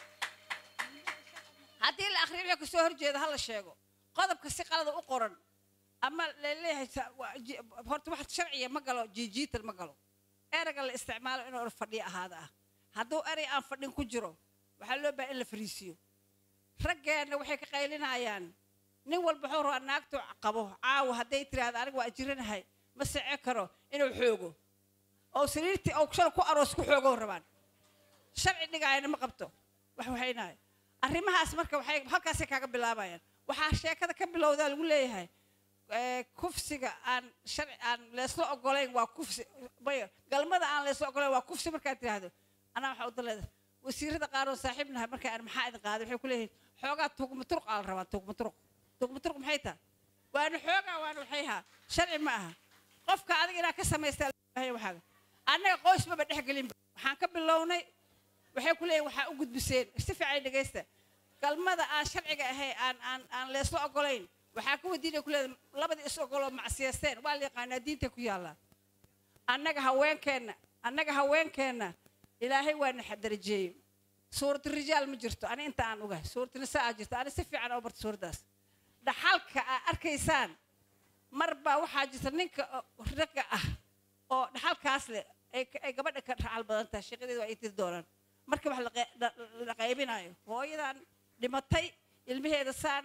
haddii la akhriyo wixii kasoo horjeeda ha la sheego qodobka si qalada u qoran ama laleeyahay horta wax sharciya ma galo jiijiitan ma galo erayga la isticmaalo inuu fadhiyo ahaada ah hadduu erey aan fadhin ku jiro waxaa loo baahan in la fariisiyo raggeenna waxay ka qaylinayaan nin walba wuxuu rabaa naagtu qabo caawa hadday tiraahdo aniga waa jiranahay ma sece karo inuu xoogo oo sariirtii oo shala ku aroos ku xoogo rabaan sharci dhigaayana ma qabto wax waxaynahay arrimahaas marka waxay halkaasay kaaga bilaabayaan waxaa sheekada ka bilowdaa lagu leeyahay kufsiga aan sharci aan leesla ogolayn waa kufsi mayo galmada aan leesla ogolayn waa kufsi markaad tiraahdo anaa waxaa u daleeda wasiirada qaar oo saaxiibnaha marka aan maxaa idin qaaday waxay ku leeyihiin xoogaa tuugmaturuq aa la rabaa tuugmaturuq tuugmaturuq maxay tahay waana xoogaa waana waxay ahaa sharci ma aha qofka adiga inaad ka samaystaa waxaaga annaga qoysbaba dhex gelinba waxaan ka bilownay waxay ku leeyihin waxaa u gudbiseen si fiican dhegaysta galmada aan sharciga ahay aan aan aan leesla ogolayn waxaa ka wadiinay ku leedahay labadii is ogoloo macsiyaysteen waa la yaqaanaa diinta ku yaallaa annaga haweenkeenna annaga haweenkeenna ilaahay waa na darajeeyey suuratu rijaal ma jirto ani inta aan ogahay suuratu nisaa aa jirto ani si fiican oo barta suuraddaas dhaxalka aa arkaysaan mar baa waxaa jirta ninka ragga ah oo dhaxalkaas leh ay gabadha ka dhaxal badan tahay sheekadeeda waa ay tiri doonaan marka wax la qaybinayo hooyadan dhimatay ilmaheeda saana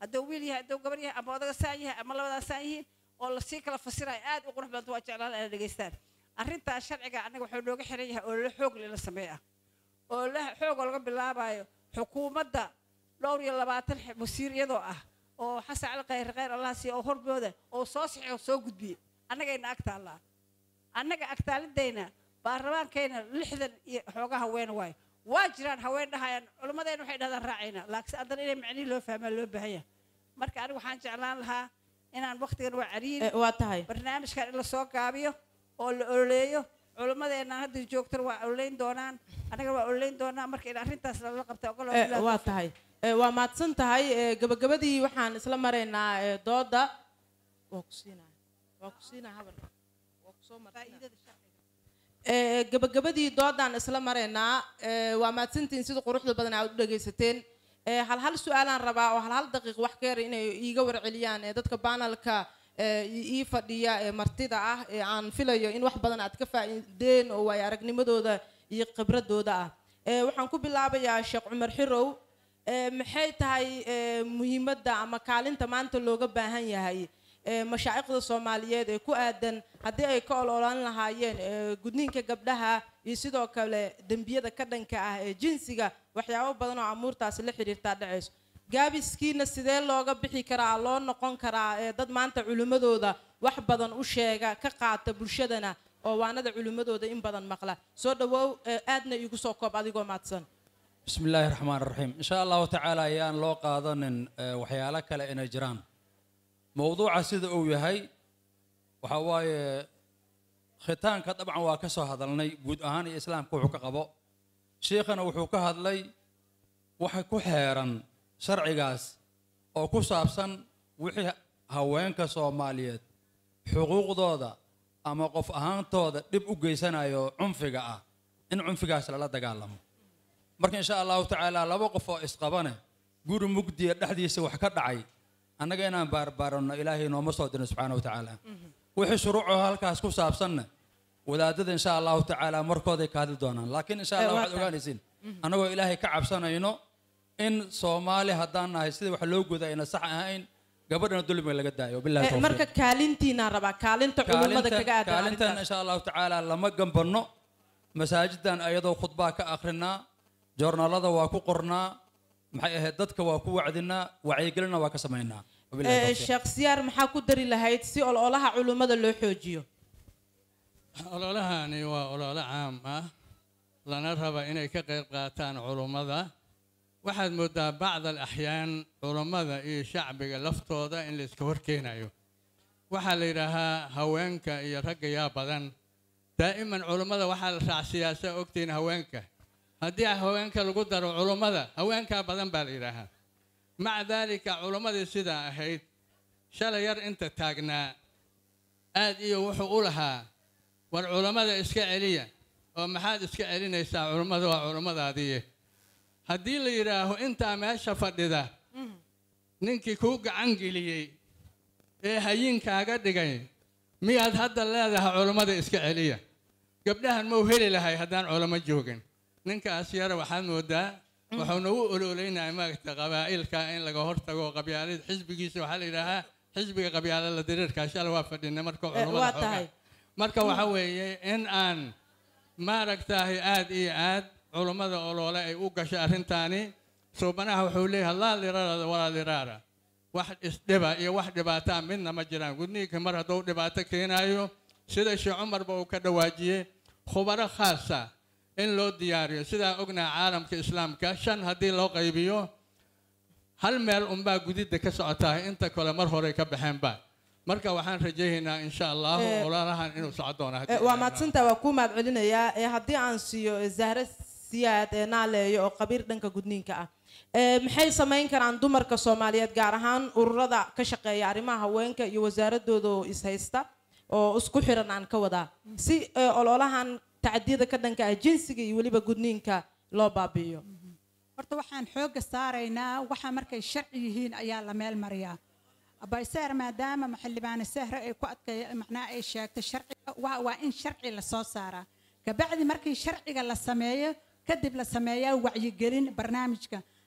hadduu wiil yahay hadduu gabar yahay ama odaga saan yahay ama labadaa saan yihiin oo lasii kala fasirayo aad u qurux badanta waa jeclaan inay dhegaystaan arrintaas sharciga annaga wuxuu nooga xiran yahay oo la xoog lala sameeya oo la xoogoo laga bilaabayo xukuumadda dhowr iyo labaatan xe- wasiir iyadoo ah oo xasan cali khayr khayr allah siiya oo horbooda oo soo saxo soo gudbiye annagayna ag taallaa annaga agtaalidayna baarlamaankayna lixdan iyo xooga haween waayo waa jiraan haween dhahayaan culimmadayna waxay dhahdaan raacayna laakiin haddana inay macnihi loo fahmaa loo baahan yahay marka aniga waxaan jeclaan lahaa inaan waqtigan waa cariiri Eh, waa tahay barnaamijkan in lasoo gaabiyo oo la ololeeyo culimmadeenna hadda joogtana waa ololeyn doonaan annagana waa ololeyn doonaa marka in arrintaas lala qabta ogol Eh, waa tahay Eh, waa mahadsan tahay Eh, gabagabadii waxaan isla maraynaa eh, dooda waa ku siinaya waa ku siinaya habar waa ku soo martinaa Eh, gabagabadii doodaan isla maraynaa Eh, waa mahadsantihiin sida quruxda badan aad u dhegaysateen Eh, hal hal su-aalaan rabaa oo hal hal daqiiq wax ka yar inay iiga warceliyaan eh, dadka banalka eh, ii ii fadhiya ee martida ah ee aan filayo in wax badan aad ka faa'iideen oo waay aragnimadooda iyo khibradooda ah Eh, waxaan ku bilaabayaa sheekh cumar xirow Eh, maxay tahay eh, muhiimadda ama kaalinta maanta looga baahan yahay eh, mashaa'ikhda soomaaliyeed ee ku aadan haddii ay ka ololaan lahaayeen eh, gudniinka gabdhaha iyo sidoo kale dembiyada ka dhanka ah ee jinsiga waxyaabo badan oo amuurtaasi la xiriirtaa dhacayso gaabiskiina sidee looga bixi karaa loo noqon karaa eh, dad maanta culimmadooda wax badan u sheega ka qaata bulshadana oo waanada culimmadooda in badan maqla soo dhawow eh, aadna iigu soo koob adigoo mahadsan بسم الله الرحمن الرحيم إن شاء الله تعالى يان لو قادن وحيالا كلا إن جران موضوع سيد أو يهي وحواي ختان طبعا واكسو هذا لني قد أهاني إسلام كوحو كقبو شيخنا وحو كهذلي وحي كحيرا شرعي قاس أو كسابسا وحي هوين كصوماليات حقوق دودا أما قف أهان تودا دب أجيسنا يو عنفقا آه. إن عنفقا سلا دقالهم marka insha allahu tacaala laba qof oo isqabane guri mugdiya dhexdiisa wax ka dhacay annaga inaan baarbaaranno ilaahay nooma soo dirin subxaana wa tacaala wixii shuruucoo halkaas ku saabsanna wadaadada insha allahu tacaala markooday ka hadli doonaan laakiin insha allah Eh, waa waxaad tahay. ogaanaysiin annagoo ilaahay ka cabsanayno in soomaali haddaan nahay sidii wax loo guda ayna sax ahayn gabadhana dulmiga laga daayo bilahi Eh, tawfiiq marka kaalintiinaan rabaa kaalinta culimmada kaga aadan kaalintan arrintaas. insha allahu tacaala lama gambanno masaajidan ayadoo khudbaa ka akrinaa joornaalada waa ku qornaa maxay ahayd dadka waa ku wacdinaa wacyigelinna waa ka samaynaa Wabillahi Eh, tawfiiq. sheekh siyaar maxaa ku dari lahayd si ololaha culimmada loo xoojiyo ololahani waa olole caam ah lana raba inay ka qayb qaataan culummada waxaad moodaa bacd alaxyaan culummada iyo shacbiga laftooda in la iska horkeenayo waxaa la yidhaahaa haweenka iyo ragga yaa badan daa'iman culummada waxaa la raacsiyaa saa ogtihiin haweenka haddii haweenka lagu daro culummada haweenkaa badan baa la yidhaahaa maca daalika culummadii sidaa ahayd shalay yar inta taagnaa aad iyo wuxuu u lahaa war culammada iska celiya oo maxaad iska celinaysaa culummada waa culummadaadiiye haddii la yidhaaho intaa meesha fadhida ninkii kuu gacan geliyey ee hayinkaaga dhigay miyaad hadda leedahay culummada iska celiya gabdhahan mau heli lahay haddaan culamo joogin ninkaas yara waxaad moodaa wuxuuna u ololaynaya maagta qabaa'ilka in laga hortago qabyaalada xisbigiisa waxaa la yidhaahaa xisbiga qabyaalada diriirka shala waa fadhina marka Eh, culummada waa xoogaa. tahay marka waxa weeye in aan maaragtahay aad iyo aad culummada oloole ay u gashay arrintaani suubanaha wuxuu leeyahay laa liraara walaa liraara wax isdhiba iyo wax dhibaataa midna ma jiraan gudniinka mar hadduu dhibaato keenaayo sida sheekh cumarba uu ka dhawaajiyey khubaro khaasa in loo diyaariyo sidaa ognaha caalamka islaamka shan haddii loo qaybiyo hal meel unbaa gudidda ka socotaa inta kale mar hore ka baxeenba marka waxaan rajaynaynaa insha allahu Eh, ololahan inuu socon doono haddii Eh, waa Ilaahay mahadsantaa waa kuu mahad celinayaa Eh, haddii aan siiyo eh, zahre siyaad ee naaleeyo oo qabiir dhanka gudniinka ah Eh, maxay samayn karaan dumarka soomaaliyeed gaar ahaan ururada ka shaqeeya arrimaha haweenka iyo wasaaradooda oo ishaysta oo isku xiran aan ka wadaa si eh, ololahan tacdiyada ka dhanka ah jinsiga iyo weliba gudniinka loo baabi'iyo horta waxaan xoogga saaraynaa waxa markay sharci yihiin ayaa la meel mariyaa abayseer maadaama maxildhibaane sahre ay ku adkay macnaha ay sheegtay sharciga waa waa in sharci la soo saaraa kabacdi markii sharciga la sameeyo kadib la sameeyaa wacyigelin barnaamijka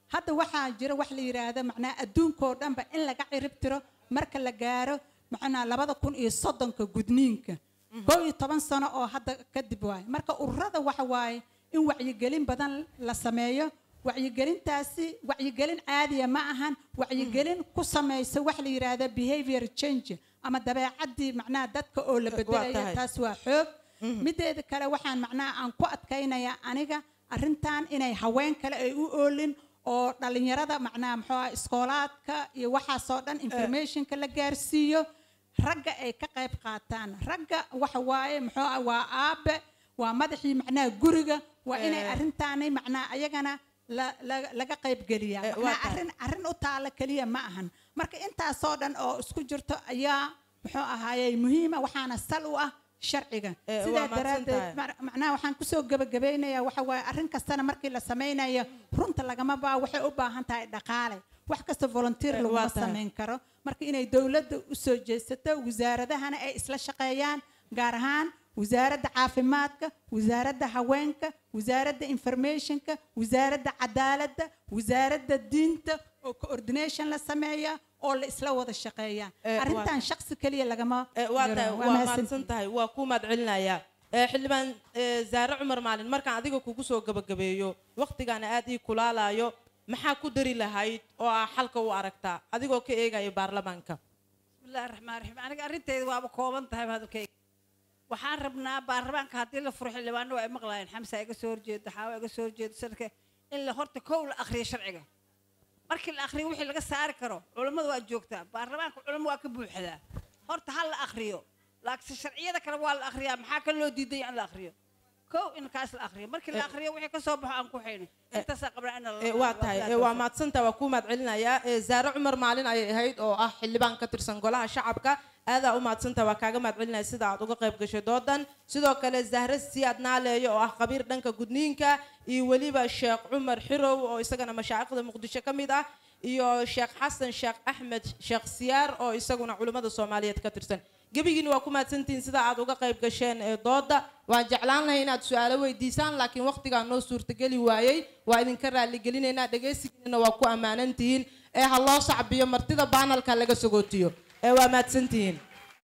hadda waxaa jira wax la yidhaahdo macnaa adduunkoo dhanba in laga cirib tiro marka la gaaro macnaa labada kun iyo soddonka gudniinka kow iyo toban sano oo hadda kadib waaye marka ururada waxa waaye in wacyigelin badan la sameeyo wacyigelintaasi wacyigelin caadiya ma ahan wacyigelin ku samaysa wax la yidhaahdo behavior change ama dabeecaddii macnaha dadka oo la bedelaya tahay. taas waa xoog mideeda kale waxaan macnaha aan ku adkaynayaa aniga arrintan inay haween kale ay u oolin oo dhalinyarada macnaha muxuu ah iskoolaadka iyo waxaasoo dhan informationka la gaarsiiyo ragga ay ka qayb qaataan ragga waxa waaye muxuu ah waa aabe waa madaxii macnaha guriga waa inay Eh. arrintaani macnaha ayagana la- la- laga qayb geliyaa Eh, waa macnaha tahay. arrin arrin u taala keliya ma ahan marka intaasoo dhan oo isku jirto ayaa muxuu ahaayey muhiima waxaana sal u ah sharciga Eh, waa sidaa mahadsan daraaddeed tahay. mar- macnaha waxaan kusoo gebagabeynayaa waxa waaye arrin kastana markii la samaynayo runta lagama baa waxay u baahan tahay dhaqaale wax kasta volunteer Eh, laguma waa tahay. samayn karo marka inay dowladda u soo jeesato wasaaradahana ay isla shaqeeyaan gaar ahaan wasaaradda caafimaadka wasaaradda haweenka wasaaradda informationka wasaaradda cadaaladda wasaaradda diinta oo coordination la sameeya oo la isla wada shaqeeya Eh, waa arrintan tahay. shaqsi keliya lagama Eh, waa yaro. tahay Waa waa mahadsantihiin. mahadsan tahay waa kuu mahadcelinayaa Eh, xildhibaan eh, zaare cumar maalin markaan adiga kugu soo gabagabeeyo waqtigaana aad ii kulaalayo maxaa ku dari lahayd oo ah xalka u aragtaa adigoo ka eegaya baarlamaanka bismillaahi raxmaan raxiim aniga arrinteeda waaba kooban tahay hadalkayga waxaan rabnaa baarlamaanka haddii la furo xildhibaano waa ay maqlaayeen xamsa iga soo horjeeda xaawa iga soo horjeeda sanadka in la horta kow la akhriyo sharciga markii la akhriyo wixii laga saari karo culammadu waa joogtaa baarlamaanka culamo waa ka buuxdaa horta ha la akhriyo laakiinse sharciyada kale waa la akhriyaa maxaa ka loo diiday in la akhriyo kow in kaas la akhriyo markii la akhriyo wixii ka soo baxo aan ku xayno intaasaa qabnaa in la Eh, waa tahay eh, waa mahadsantaha waa kuu mahadcelinayaa Eh, zaare cumar maalin ayay ahayd oo ah xildhibaan ka tirsan golaha shacabka aadaa u mahadsantaha waa kaaga mahadcelinaya sida aad uga qayb gashay doodan sidoo kale zahre siyaad naaleeyo oo ah khabiir dhanka gudniinka iyo weliba sheekh cumar xirow oo isagana mashaayikhda muqdisho ka mid ah iyo sheekh xasan sheekh axmed sheekh siyaar oo isaguna culimmada soomaaliyeed ka tirsan gebigiina waa ku mahadsantihiin sida aad uga qayb gasheen ee dooda waan jeclaan lahay inaad su-aalo weydiisaan laakiin waqtigaa noo suurtageli waayey waa idinka raalligelinaynaa dhegaysigiinana waa ku ammaanan tihiin ee ha loo sacbiyo martida baanalka laga sagootiyo ee waa mahadsantihiin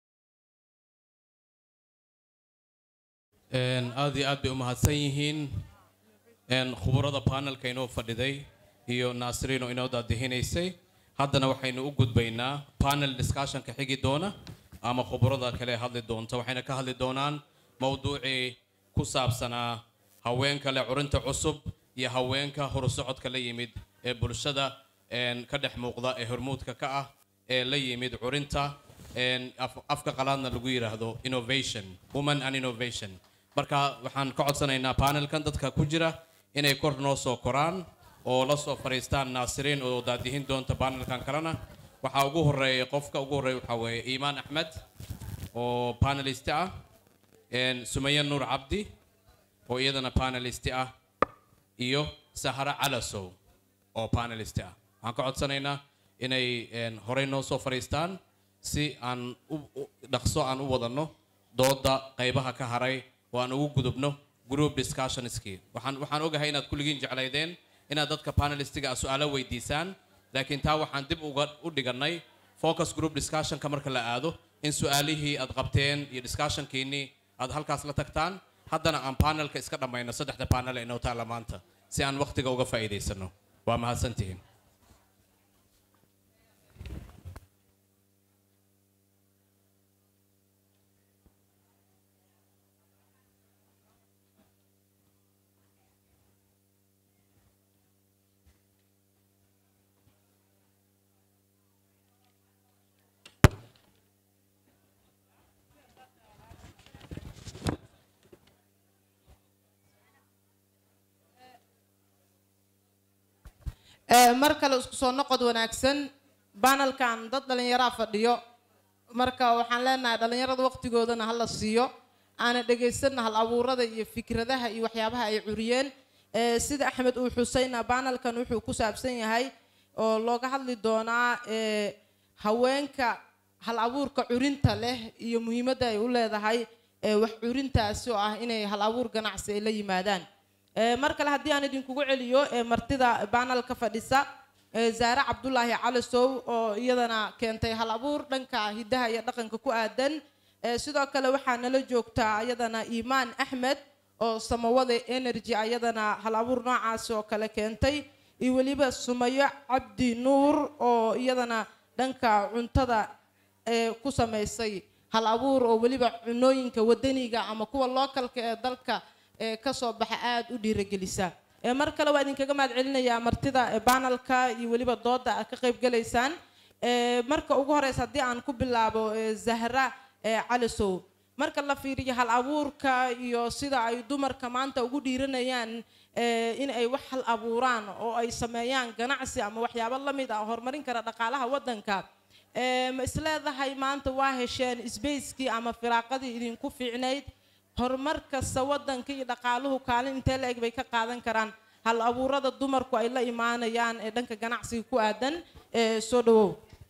Een, aad iyo aad bay u mahadsan yihiin een, khuburada panelka inoo fadhiday iyo naasiriin oo inoo daadihinaysay haddana waxaynu u gudbaynaa panel discussionka xigi doona ama khuburada kale hadli doonta waxayna ka hadli doonaan mowduucii ku saabsanaa haweenka leh curinta cusub iyo haweenka horusocodka la yimid ee bulshada een, ka dhex muuqda ee hormuudka ka ah ee la yimid curinta een, af- afka qalaadna lagu yidhaahdo innovation woman and innovation marka waxaan ka codsanaynaa panelkan dadka ku jira inay kor noo soo koraan oo la soo fadhiistaan naasiriin oo daadihin doonta panelkan kalena waxaa ugu horeeya qofka ugu horeeya waxaa weeye iimaan axmed oo panelist ah een, sumaya nuur cabdi oo iyadana panelist ah iyo sahara calasow oo panelist ah waxaan ka codsanaynaa inay een, horey noo soo fadhiistaan si aan u- u- dhaqso aan u wadanno dooda qaybaha ka haray oo aan ugu gudubno group discussionskii waxaan waxaan ogahay inaad kulligiin jeclaydeen inaad dadka panelistiga ah su-aalo weydiisaan laakiin taa waxaan dib uga u dhigannay focus group discussionka marka la aado in su-aalihii aad qabteen iyo discussionkiinnii aad halkaas la tagtaan haddana aan panelka iska dhammayno saddexda panel ee inoo taalla maanta si aan waqtiga uga faa'iidaysano waa mahadsantihiin Eh, mar kale isku soo noqod wanaagsan banalkan dad dhallinyaraa fadhiyo marka waxaan leenahay dhallinyarada waqtigoodana ha la siiyo aana dhegaysanna hal abuurada iyo fikradaha iyo waxyaabaha ay curiyeen Eh, sida axmed uu xusayna banalkan wuxuu ku saabsan yahay oo looga hadli doonaa eh, haweenka hal abuurka curinta leh iyo muhiimadda ay u leedahay eh, wax curintaasi oo ah inay hal abuur ganacsi ay la yimaadaan Ee, mar kale haddii aan idinkugu celiyo ee martida baanalka fadhisa ee zaare cabdulaahi calisow oo iyadana keentay hal abuur dhanka hidaha iyo dhaqanka ku aadan Ee, sidoo kale waxaa nala joogtaa iyadana iimaan axmed oo samawada energy ayadana hal abuur noocaasi oo kale keentay iyo weliba sumayo cabdi nuur oo iyadana dhanka cuntada ee ku samaysay hal abuur oo weliba cunooyinka wadaniga ama kuwa lookalka ee dalka ee kasoo baxa aada u dhiiragelisa ee mar kale waa idinkaga mahad celinayaa martida ee banalka iyo weliba dooda aad ka qayb galaysaan ee marka ugu horeysa haddii aan ku bilaabo ee zahra ee calisow marka la fiiriyo hal abuurka iyo sida ay dumarka maanta ugu dhiiranayaan ee in ay wax hal abuuraan oo ay sameeyaan ganacsi ama waxyaabo la mid ah oo horumarin kara dhaqaalaha waddanka ee ma isleedahay maanta waa hesheen sbacekii ama firaaqadii idinku fiicnayd horumar kasta waddanka iyo dhaqaaluhu kaalin intee la-eg bay ka qaadan karaan hal abuurada dumarku ay la imaanayaan ee dhanka ganacsiga ku aadan ee soo dhawow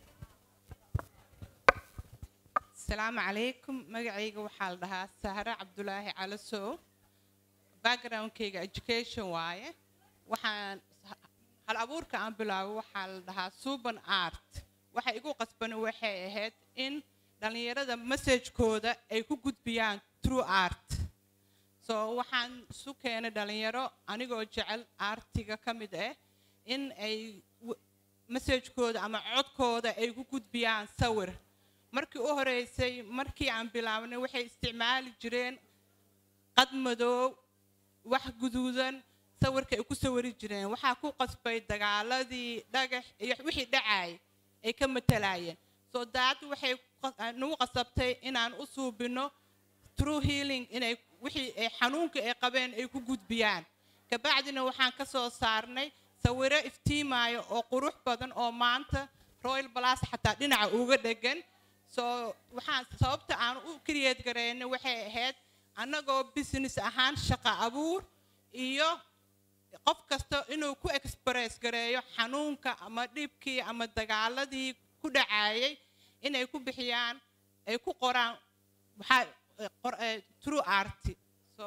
asalaamu calaykum magacayga waxaa la dhahaa sahre cabdulaahi calasow backgroundkayga education waaye waxaan hal abuurka aan bilaabo waxaa la dhahaa suban art waxa igu qasbani waxay ahayd in dhallinyarada messagekooda ay ku gudbiyaan true art so waxaan isu keenay dhallinyaro anigoo jecel artiga ka mid ah in ay w- messagekooda ama codkooda ay ku gudbiyaan sawir markii u horeysay markii aan bilaabnay waxay isticmaali jireen qad madoow wax guduudan sawirka ay ku sawiri jireen waxaa ku qasbay dagaaladii dhagax iyo wixii dhacay ay ka matalayeen so daad waxay qa- nagu qasabtay inaan u suubino true healing inay wixii ay xanuunka ay qabeen ay ku gudbiyaan kabacdina waxaan ka soo saarnay sawiro iftiimaayo oo qurux badan oo maanta royal plus xataa dhinaca uga dhegan so waxaan sababta aan u create gareynay waxay ahayd annagoo business ahaan shaqo abuur iyo qof kasta inuu ku express gareeyo xanuunka ama dhibkii ama dagaaladii ku dhacayay inay ku bixiyaan ay ku qoraan waxaa eh, qor- eh, true art so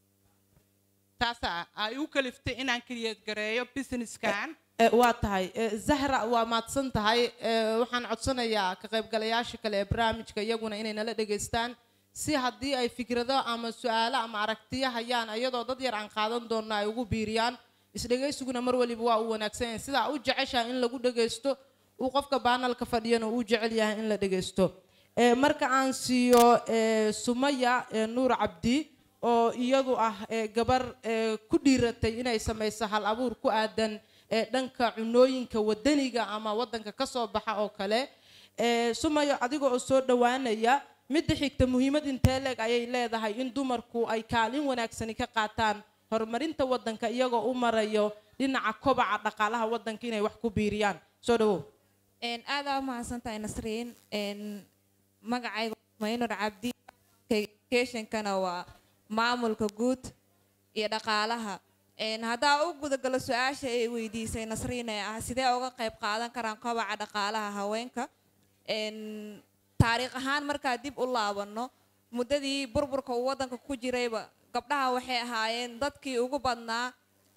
taasaa ay u kaliftay inaan create gareeyo businesskan Ee, waa tahay Ee, zahra waa mahadsan tahay Ee, waxaan codsanayaa ka qaybgalayaasha kale ee barnaamijka iyaguna inay nala dhegaystaan si haddii ay fikrado ama su-aalo ama aragtiyo hayaan iyadoo dad yar aan qaadan doonno ay ugu biiriyaan isdhegaysiguna mar waliba waa uu wanaagsan yahay sidaa u jeceshaha in lagu dhegaysto uu qofka baanalka fadhiyana uu jecel yahay in la dhegaysto Ee, marka aan siiyo ee, sumaya ee, nuur cabdi oo iyadu ah ee, gabar ee, ku dhiiratay inay samayso hal abuur ku aadan ee, dhanka cunooyinka wadaniga ama wadanka ka soo baxa oo kale Ee, sumayo adiga oo soo dhowaanaya midda xigta muhiimad intee leeg ayay leedahay in dumarku ay kaalin wanaagsani ka qaataan horumarinta wadanka iyagoo u marayo dhinaca kobaca dhaqaalaha wadanka inay wax ku biiriyaan soo dhawow Een, aad aa u mahadsantahay nasriin Een, magacayga waa maynur cabdi educationkana waa maamulka guud iyo dhaqaalaha Een, haddaa u gudagalo su-aasha ay weydiisay nasriin ee ah sidee uga qayb qaadan karaan kobaca dhaqaalaha haweenka Een, taariikh ahaan markaa dib u laabano muddadii burburka uu wadanka ku jirayba gabdhaha waxay ahaayeen dadkii ugu badnaa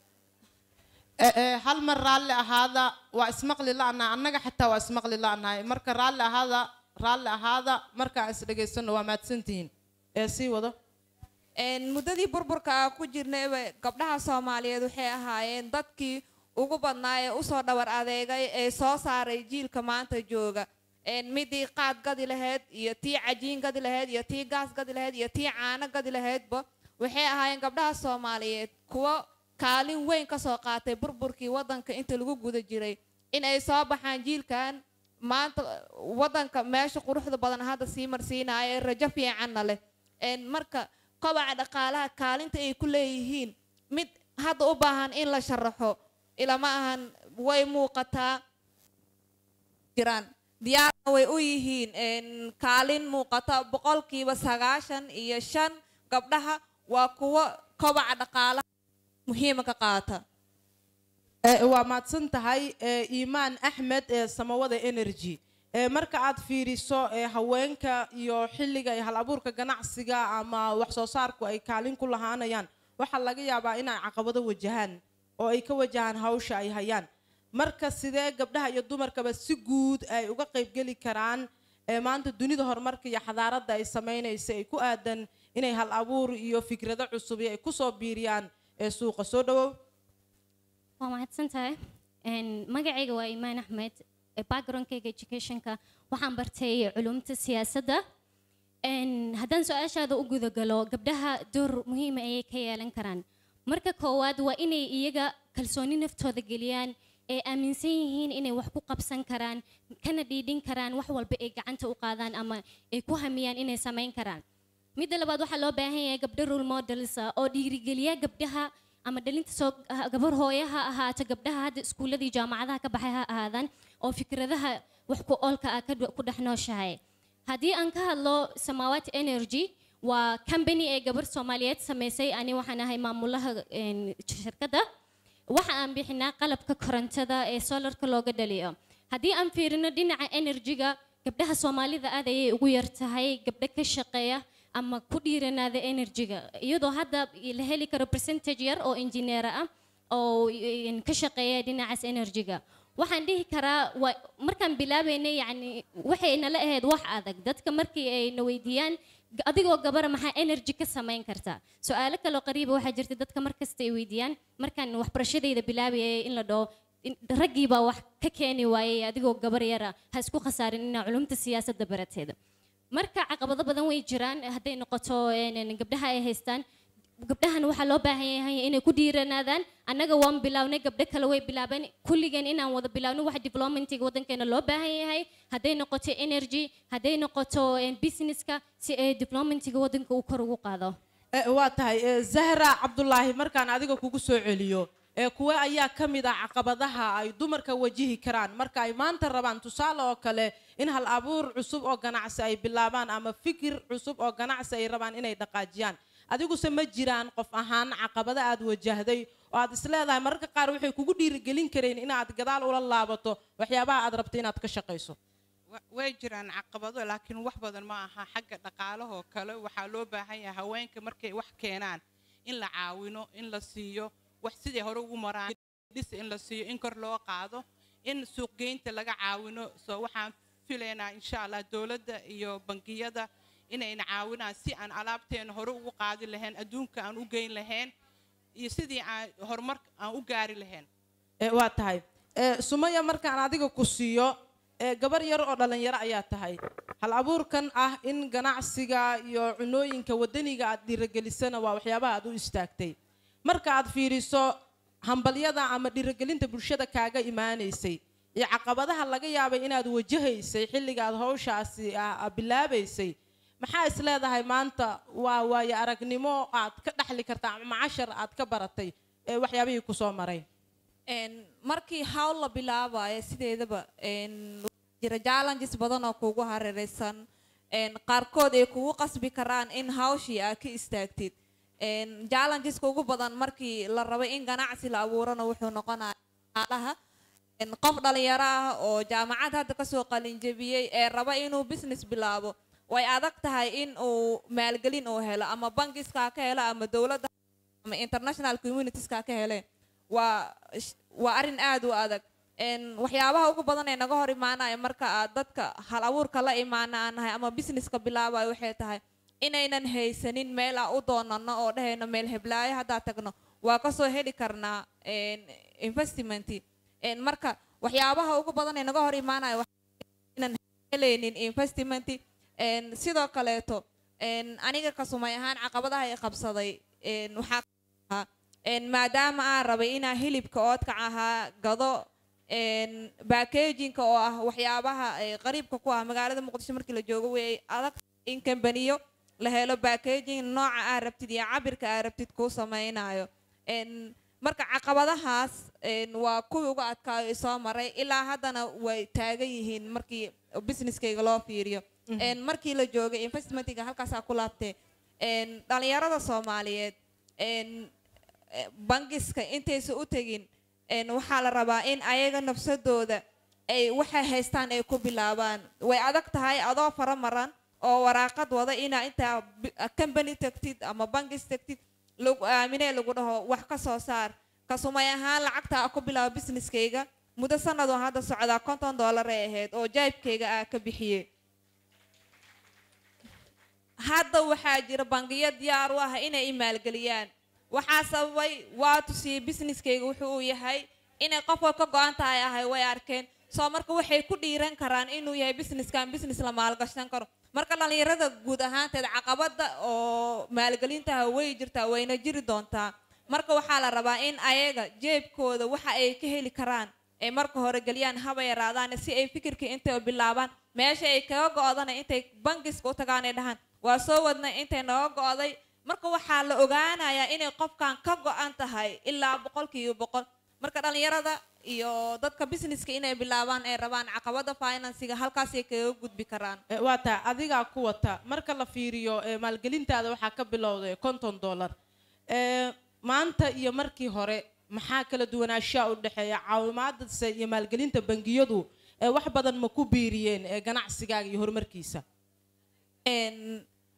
Ee, ee, hal mar raalli ahaada waa ismaqli la'nahay annaga xitaa waa ismaqli la'nahay marka raalli ahaada raalli ahaada markaan is dhegaysano waa mahadsantihiin ee sii wado Een, muddadii burburka ah ku jirnayba gabdhaha soomaaliyeed waxay ahaayeen dadkii ugu badnaa ee usoo dhabar adeegay ee soo saaray jiilka maanta jooga Een, midii qaad gadi lahayd iyo tii cajiin gadi lahayd iyo tii gaas gadi lahayd iyo tii caano gadi lahaydba waxay ahaayeen gabdhaha soomaaliyeed kuwo kaalin weyn ka soo qaatay burburkii wadanka inta lagu guda jiray in ay soo baxaan jiilkan maanta wadanka meesha quruxda badan hadda sii marsiinaya ee rajo fiicanna leh Een, marka kobaca dhaqaalaha kaalinta ay ku leeyihiin mid hadda u baahan in la sharaxo ilama ahan way muuqataa jiraan diyaarna way u yihiin Een, kaalin muuqata boqolkiiba sagaashan iyo shan gabdhaha waa kuwo kobaca dhaqaalaha muhiima ka qaata Ee, waa mahadsan tahay ee, iimaan axmed ee samawada energy Ee, marka aad fiiriso ee, haweenka iyo xilliga iyo hal abuurka ganacsiga ama wax soo saarku ay kaalin ku lahaanayaan waxaa laga yaabaa inay caqabado wajahaan oo ay ka wajahaan hawsha ay hayaan marka sidee gabdhaha iyo dumarkaba si guud ay uga qaybgeli karaan ee maanta dunida horumarka iyo xadaaradda ay samaynaysa ay ku aadan inay hal abuur iyo fikrado cusub iyo ay kusoo biiriyaan ee suuqa soo dhawow waa mahadsan tahay Een, magacayga waa imaan axmed ee backgroundkayga educationka waxaan bartay culumta siyaasadda Een, haddaan su-aashaada u gudagalo gabdhaha door muhiima ayay ka yeelan karaan marka koowaad waa inay iyaga kalsooni naftooda geliyaan ee aaminsan yihiin inay wax ku qabsan karaan kana dhiidhin karaan wax walba ay gacanta u qaadaan ama ay ku hamiyaan inay samayn karaan midda labaad waxaa loo baahan yahay gabdho role models ah oo dhiirigeliya gabdhaha ama dhalinta soo ah, gabar hooyo ha ahaato gabdhaha hadda iskuuladii jaamacadaha ka baxay ha ahaadaan oo fikradaha wax ku oolka ah ka dh- ku dhex nooshahay haddii aan ka hadlo samawat energy waa company ee gabar soomaaliyeed samaysay ani waxaan ahay maamulaha een, shirkadda waxa aan bixinaa qalabka korontada ee solarka looga dhaliyo haddii aan fiirino dhinaca energy-ga gabdhaha soomaalida aad ayay ugu yar tahay gabdho ka shaqeeya ama ku dhiiranaada energy-ga iyadoo hadda la heli karo percentage yar oo engineer ah oo een, ka shaqeeya dhinacaas energy-ga waxaan dhihi karaa waa markaan bilaabaynay yacni waxay nala ahayd wax adag dadka markii ay na weydiiyaan "G- adigoo gabara maxaa energy ka samayn kartaa su-aalo kaloo qariiba waxaa jirta dadka markasta ay weydiiyaan markaan waxbarashadayda bilaabayay in la dhaho in- raggii baa wax ka keeni waayey adigoo gabar yara ha isku khasaarin inaa culumta siyaasadda barateeda marka caqabado badan way jiraan hadday noqoto een, een, gabdhaha ay haystaan gabdhahan waxaa loo baahan yahay inay ku dhiiranaadaan annaga waan bilownay gabdho kale way bilaabeen kulligeen inaan wada bilaawno wax developmentiga waddankeena loo baahan yahay hadday noqoto energy hadday noqoto een, businesska si ay developmentiga waddanka uu kor ugu qaado Eh, waa tahay eh, zahra cabdulaahi markaan adiga kugu soo celiyo ee kuwe ayaa ka mid ah caqabadaha ay dumarka wajihi karaan marka ay maanta rabaan tusaale oo kale in hal abuur cusub oo ganacsi ay bilaabaan ama fikir cusub oo ganacsi ay rabaan inay dhaqaajiyaan adiguse ma jiraan qof ahaan caqabado aad wajahday oo aad isleedahay mararka qaar waxay kugu dhiirigelin kareen inaad gadaal ula laabato waxyaabaha aad rabto inaad ka shaqayso Wa- way jiraan caqabado laakiin wax badan ma aha xagga dhaqaalahoo kale waxaa loo baahan yahay haweenka markay wax keenaan in la caawino in la siiyo wax siday hore ugu maraan dhis in la siiyo in kor loo qaado in suuqgeynta laga caawino soo waxaan filaynaa insha allah dowladda iyo bangiyada inayna caawinaan si aan alaabteena hore ugu qaadi lahayn adduunka aan u geyn lahayn iyo sidii aan horumar aan u gaari lahayn Eh, waa tahay Eh, sumaya markaan adiga ku siiyo eh, gabar yar oo dhallinyaro ayaa tahay hal abuurkan ah in ganacsiga iyo cunooyinka waddaniga aad dhiirigelisana waa waxyaabaha aad u istaagtay marka aad fiiriso hambalyada ama dhiirigelinta bulshada kaaga imaanaysay iyo caqabadaha laga yaabay inaad wajahaysay xilliga aad hawshaasi ah ah, bilaabaysay maxaa is leedahay maanta waa waayo aragnimo aad ka dhaxli kartaa ama cashar aad ka baratay ee waxyaabihii kusoo maray Een, markii hawl la bilaabayo sideedaba een, waxaa jira challenges badan oo kugu hareeraysan een, qaarkood ay kugu qasbi karaan in hawshii aad ka istaagtid Een, challengeska ugu badan markii la rabo in ganacsi la abuurana wuxuu noqonaya dhaqaalaha Een, qof dhalinyaro ah oo jaamacad hadda kasoo qalinjabiyey ee raba inuu business bilaabo way adag tahay in uu maalgelin uu helo ama bankiska ha ka helo ama dowladda ama international communitieska ha ka heleen waa sh- waa arrin aad u adag Een, waxyaabaha ugu badan ee naga hor imaanaya marka aad dadka hal abuurka la imaana aan nahay ama businesska bilaabayo waxay tahay inaynan haysanin meel aan u doonano oo dhahayno meel heblaayo haddaa tagno waa kasoo heli karnaa een, investmenti Een, marka waxyaabaha ugu badan ee naga hor imaanaya waxaa inaan helaynin investmenti Een, sidoo kaleeto een, aniga kasumay ahaan caqabadaha i qabsaday een, waxaa ka mid ahaa, een, maadaama aan rabay inaan hilibka oodkac ahaa gado een, backagingka oo ah waxyaabaha ee qariibka ku ah magaalada muqdisho markii la joogo way adag in kambaniyo la helo backaging nooca aa rabtid iyo cabirka aa rabtid kuu samaynayo Een, marka caqabadahaas een, waa kuwii uga adkaayo i soo maray ilaa haddana way taagan yihiin markii businesskayga loo fiiriyo Mhm. Een, markii la joogay investmentiga halkaasaa ku laabtee Een, dhalinyarada soomaaliyeed een, eh, bangiska intaysa u tegin een, waxaa la rabaa in ayaga nafsadooda ay waxay haystaan ay ku bilaabaan way adag tahay adoo fara maran oo waraaqad wada inaa intaa bi- company tagtid ama bangis tagtid lagu aaminee lagu dhaho wax ka soo saar kasumay ahaan lacagta ku bilaabo businesskayga muddo sanadoo hadda socdaa konton dollar ay ahayd oo jaybkayga aa ka bixiyey hadda waxaa jira bangiyo diyaar u ah inay i maalgeliyaan waxaa sababay waa tusiyey businesskayga wuxuu uu yahay inay qofka ka go-an tahay ahay way arkeen soo marka waxay ku dhiiran karaan inuu yahay businesskan business la maalgashan karo marka dhallinyarada guud ahaanteed caqabada oo maalgelintaha way jirtaa wayna jiri doontaa marka waxaa la rabaa in ayaga jeebkooda waxa ay ka heli karaan ay marka hore geliyaan haba yaraadaan si ay fikirkii intay bilaabaan meesha ay kaga go-dana intay bangiska u tagaan ay dhahaan waa soo wadnay intay naga go-day marka waxaa la ogaanayaa inay qofkan ka go-an tahay ilaa boqolkiiba boqol marka dhallinyarada iyo dadka businesska inay bilaabaan ay rabaan caqabada finansiga halkaasay kaga gudbi karaan Eh, waa tahay adigaa ku wata marka la fiiriyo eh, maalgelintaada waxaa ka bilowday konton dollar Eh, maanta iyo markii hore maxaa kala duwanaanshaha u dhexeeya caawimaadase iyo maalgelinta bangiyadu eh, wax badan ma ku biiriyeen eh, ganacsigaaga iyo horumarkiisa En,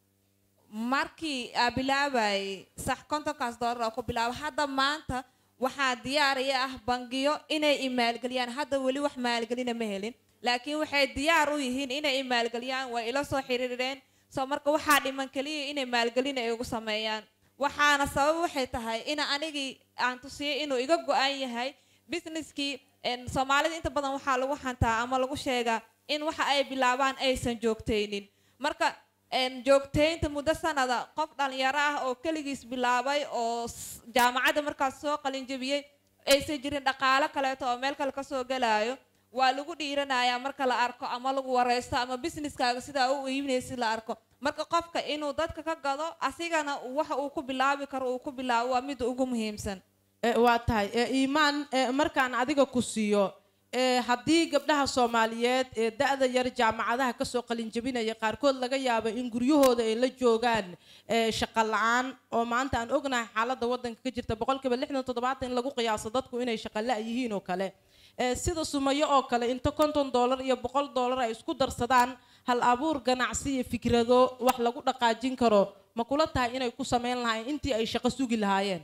markii aa bilaabayay sax kontonkaas dollar oo ku bilaabo hadda maanta waxaa diyaaraya ah bangiyo inay i maalgeliyaan hadda weli wax maalgelina ma helin laakiin waxay diyaar u yihiin inay i maalgeliyaan way ila soo xiriireen soo marka waxaa dhiman keliya inay maalgelin ay ugu sameeyaan waxaana sabab waxay tahay in anigii aan tusiyey inuu iga go-an yahay businesskii en, soomaalida inta badan waxaa lagu hantaa ama lagu sheegaa in waxa ay bilaabaan aysan joogtaynin marka en, joogtaynta muddo sanada qof dhalinyaro ah oo keligiis bilaabay oo s- jaamacadda markaas soo qalinjabiyey aysan jirin dhaqaalo kaleeto oo meel kale kasoo gelaayo waa lagu dhiiranayaa marka la arko ama lagu wareysto ama businesskaaga sidaa u iibinaysi la arko marka qofka inuu dadka ka gado asigana waxa uu ku bilaabi karo uu ku bilaabo waa midda ugu muhiimsan Eh, waa tahay Eh, iimaan eh, markaan adiga ku siiyo eh, haddii gabdhaha soomaaliyeed ee da-da yar jaamacadaha kasoo qalinjabinaya qaarkood laga yaabo in guryahooda ay la joogaan eh, shaqo la-aan oo maanta aan ognahay xaaladda waddanka ka jirta boqolkiiba lixdan toddobaatan in lagu qiyaaso dadku inay shaqo la yihiin oo kale Eh, sida sumayo oo kale inta konton dollar iyo boqol dollar ay isku darsadaan hal abuur ganacsi iyo fikrado wax lagu dhaqaajin karo ma kula tahay inay ku sameyn lahaayeen intii ay shaqo sugi lahaayeen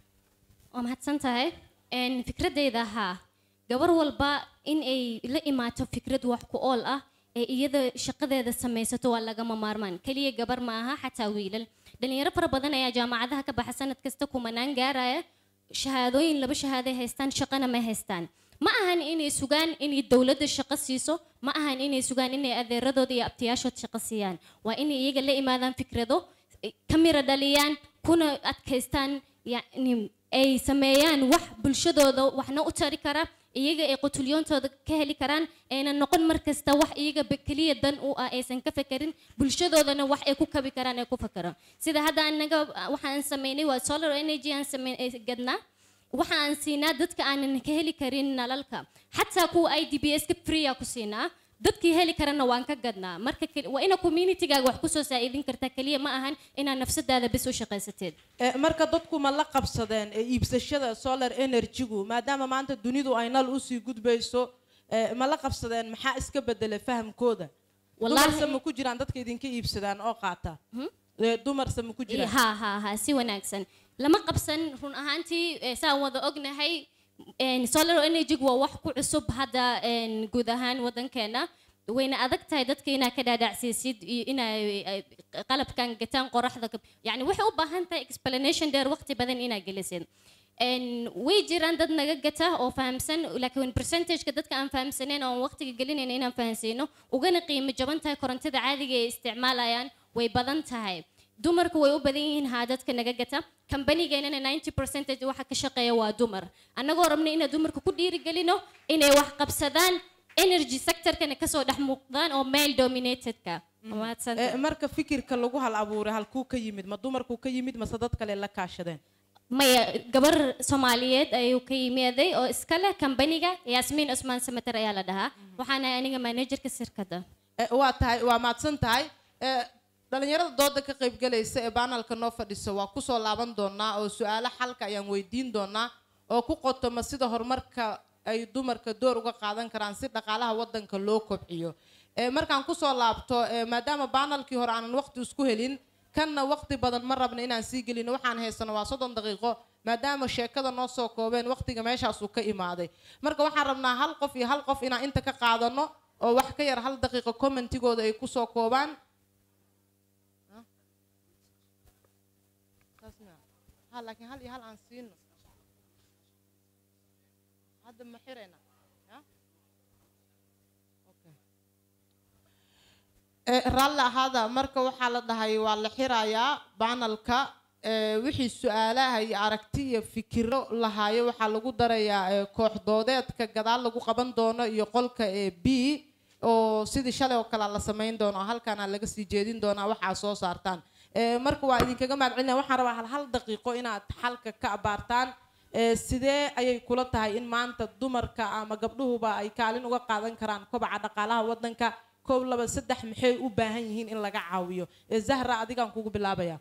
waa mahadsan tahay Een, fikradeyda haa gabar walba in ay la imaato fikrad wax ku ool ah ee iyada shaqadeeda samaysato waa lagama maarmaan keliya gabar ma aha xataa wiilal dhalinyaro fara badan ayaa jaamacadaha ka baxa sanad kasta kumanaan gaaraya shahaadooyin laba shahaaday haystaan shaqana ma haystaan ma ahan inay sugaan inay dowladda shaqo siiso ma ahan inay sugaan inay adeeradooda iyo abtiyaashood shaqo siiyaan waa inay iyaga la imaadaan fikrado ka mira dhaliyaan kuna adkaystaan yacni ay sameeyaan wax bulshadooda waxna u tari kara iyaga ay qutulyoontooda ka heli karaan ayna noqon mar kasta wax iyaga ba keliya dan u ah aysan ka fekerin bulshadoodana wax ay ku kabi karaan ay ku fakero sida hadda anaga waxaan sameynay waa solar energy aan samey ay gadnaa waxa aan siinaa dadka aanan ka heli karin nalalka xataa kuwa i d b s ka freea ku siinaa dadkii heli karana waan ka gadnaa marka keli- waa ina communitygaaga wax kusoo saa'idin kartaa keliya ma ahan inaad nafsadaada bis u shaqaysateed Eh, marka dadku ma la qabsadeen eh, iibsashada solar energy-gu maadaama maanta dunidu ay nal usii gudbayso eh, ma la qabsadeen maxaa iska bedelay fahamkooda Wallaahi- dumarse ma ku jiraan dadka idinka iibsadaan oo qaata Eh, dumarse ma ku jiraan ha ha ha si wanaagsan lama qabsan run ahaantii eh, saan wada ognahay een, solar energy waa wax ku cusub hadda een, guud ahaan wadankeena wayna adag tahay dadka inaa ka dhaadhacsiisid iyo inay ay qalabkan gataan qoraxda ka- yacni waxay u baahan tahay explanation dheer waqti badan inaa gelisid Een, way jiraan dad naga gata oo fahamsan laakiin percentageka dadka aan fahamsaneyn oo aan waqtiga gelinayn inaan fahansiino ugana qiimo jaban tahay korontada caadiga ay isticmaalayaan way badan tahay dumarku way u badan yihiin haa dadka naga gata kambanigeenana 90 percentage waxa ka shaqeeya waa dumar annagoo rabna inaan dumarka ku dhiirigelino inay wax qabsadaan energy sectorkana kasoo dhex muuqdaan oo male dominatedka Eh, marka fikirka lagu hal abuuray halkuu ka yimid ma dumarkuu ka yimid mase dad kale la kaashadeen maya gabar soomaaliyeed ayuu ka yimaaday oo iska leh kambaniga yaasmiin cusmaan samater ayaa la dhahaa waxaana aniga managerka shirkadda Eh, waa tahay waa mahadsan tahay Eh, dhalinyarada dooda ka qaybgalaysa ee baanalka noo fadhisa waa kusoo laaban doonaa oo su-aalo xalka ayaan weydiin doonaa oo ku qotoma sida horumarka ay dumarka door uga qaadan karaan si dhaqaalaha wadanka loo kobciyo Eh, markaan kusoo laabto eh, maadaama baanalkii hore aanan waqti isku helin kanna waqti badan ma rabna inaan sii gelino waxaan haysano waa soddon daqiiqo maadaama sheekada noo soo koobeen waqtiga meeshaasuu ka imaaday marka waxaan rabnaa hal qof iyo hal qof inaan inta ka qaadano oo wax ka yar hal daqiiqo commentigooda ay kusoo koobaan ha laakiin hal iyo hal aan siino hadda ma xirayna raalli ahaada marka waxaa la dhahay waa la xirayaa banalka wixii su-aalaha iyo aragti iyo fikiro lahaayo waxaa lagu darayaa koox doodeedka gadaal lagu qaban doono iyo qolka b oo sidii shalay oo kale la samayn doono halkaana laga sii jeedin doonaa waxaa soo saartaan marka waa idinkaga mahad celinaya waxaan rabaa hal hal daqiiqo inaad xalka ka abaartaan sidee ayay kula tahay in maanta dumarka ama gabdhuhuba ay kaalin uga qaadan karaan kobaca dhaqaalaha wadanka kow laba saddex maxay u baahan yihiin in laga caawiyo zahra adigaan kugu bilaabaya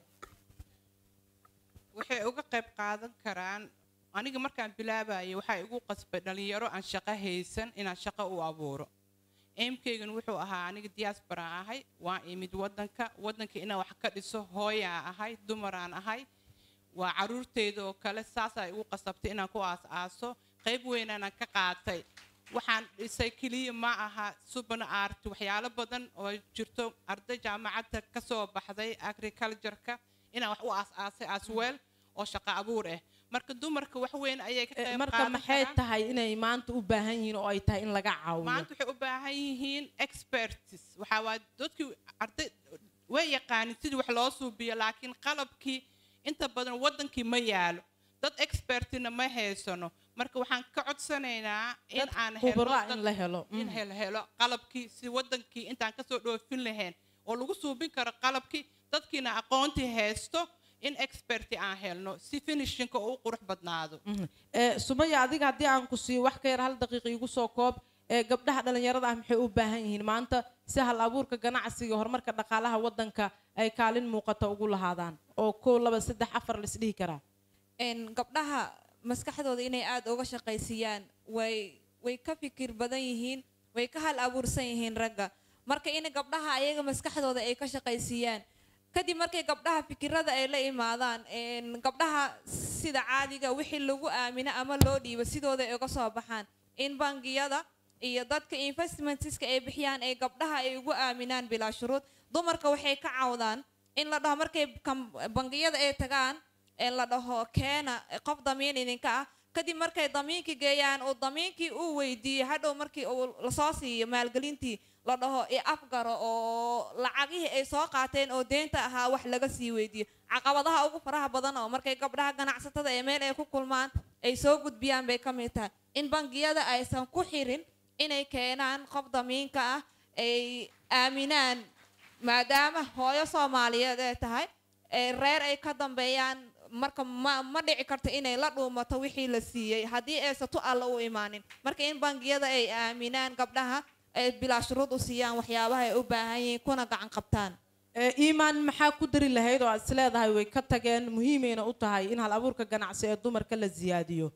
waxay uga qayb qaadan karaan aniga markaan bilaabayay waxaa igu qasbay dhalinyaro aan shaqo haysan inaan shaqo u abuuro eemkaygan wuxuu ahaa aniga diaspora ahay waan imid wadanka wadanka inaan wax ka dhiso hooyaa ahay dumaraan ahay waa caruurteyda oo kale saasaa igu qasabtay inaan ku aas-aaso qayb weynaanaan ka qaatay waxaan dhisay keliya ma aha suban art waxyaalo badan oo jirto arday jaamacadda ka soo baxday agricultureka inaan wax u aas-aasay asweel oo shaqo abuur ah marka dumarka wax weyn ayay ka qayb marka qaadan maxay karaan. tahay inay maanta u baahan yihiin oo ay tahay in laga caawiyo maanta waxay u baahan yihiin experts waxaa waa dadkii arday way yaqaanin sidii wax loo suubiyo laakiin qalabkii inta badan wadankii ma yaalo dad expertina ma haysano marka waxaan ka codsanaynaa in Dad aan khubaro ah dad- in la helo. in Mm. hel helo qalabkii si wadankii intaan kasoo dhoofin lahayn oo lagu suubin karo qalabkii dadkiina aqoontii haysto in experti aan helno si finishinka uu u qurux badnaado Eh, sumaya adiga haddii aan ku siiyo wax ka yar hal daqiiqa igu soo koob ee gabdhaha dhalinyarada ah maxay u baahan yihiin maanta si hal abuurka ganacsiga horumarka dhaqaalaha wadanka ay kaalin muuqata ugu lahaadaan oo kow laba saddex afar la isdhihi karaa een gabdhaha maskaxdooda inay aada uga shaqaysiiyaan way way ka fikir badan yihiin way ka hal abuursan yihiin ragga marka in gabdhaha ayaga maskaxdooda ay ka shaqaysiiyaan kadib markay gabdhaha fikirada ay la imaadaan een gabdhaha sida caadiga wixii lagu aamino ama loo dhiibo sidooda ay uga soo baxaan in bangiyada iyo dadka investmentska ay bixiyaan ee gabdhaha ay ugu aaminaan bilaa shuruud dumarka waxay ka cawdaan in la dhaho markay kam- bangiyada ay tagaan ee la dhaho keena qof damiin idinka ah kadib markay damiinkii geeyaan uu damiinkii uu weydiiyey hadhow markii uu lasoo siiyo maalgelintii la dhaho i afgaro oo lacagihii ay soo qaateen oo deynta ahaa wax laga sii weydiiyo caqabadaha ugu faraha badan oo markay gabdhaha ganacsatada ee meel ay ku kulmaan ay soo gudbiyaan bay ka mid tahay in bangiyada aysan ku xirin inay keenaan qof damiinka ah ay aaminaan maadaama hooyo soomaaliyeed ay tahay ee reer ay ka dambeeyaan marka ma ma dhici karto inay la dhuumato wixii la siiyey haddii aysan tu alla u imaanin marka in bangiyada ay aaminaan gabdhaha ay bilaa shuruud u siiyaan waxyaabaha ay u baahan yihiin kuna gacan qabtaan Eh, iimaan maxaa ku dari lahayd oo aad is leedahay way ka tageen muhiimayna u tahay in hal abuurka ganacsi ee dumarka la siyaadiyo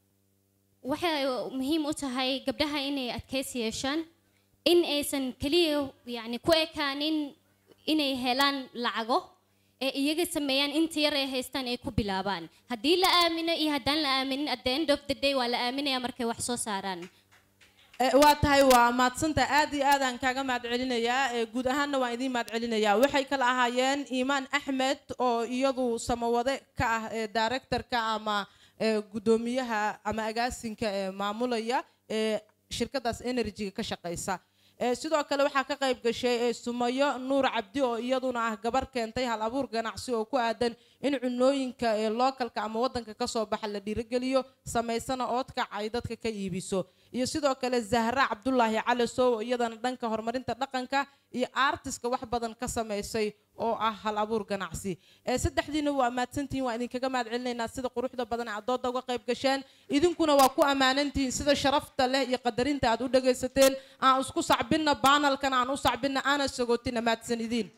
waxay muhiim u tahay gabdhaha inay adkaysi yeeshaan in aysan keliya yani ku ekaanin inay helaan lacago ee iyaga sameeyaan inta yar ay haystaan ay ku bilaabaan haddii la aamino iyo haddaan la aaminin at the end of the day waa la aaminaya markay wax soo saaraan Eh, waa tahay waa maadsanta aad iyo aad aan kaaga mahad celinayaa Eh, guud ahaanna waan idiin mahad celinayaa waxay kala ahaayeen iimaan axmed oo iyadu samawade ka ah eh, directorka ama eh, guddoomiyaha ama agaasinka ee maamulaya ee shirkadaas energy ka shaqaysa Eh, sidoo kale waxaa ka qayb gashay eh, sumayo nuur cabdi oo iyaduna ah gabar keentay hal abuur ganacsi oo ku aadan in cunooyinka ee lookalka ama wadanka kasoo baxa la dhiirigeliyo samaysana oodkac ay dadka ka iibiso iyo sidoo kale zahra cabdulaahi cali sow oo iyadana dhanka horumarinta dhaqanka iyo artiska wax badan ka samaysay oo ah hal abuur ganacsi Eh, saddexdiina waa mahadsantihiin waa idinkaga mahad celinaynaa sida quruxda badan ee aad dooda uga qayb gasheen idinkuna waa ku ammaanantihiin sida sharafta leh iyo qadarinta aad u dhagaysateen aan isku sacbinna baanalkana aan u sacbinna aana sagootina mahadsan idiin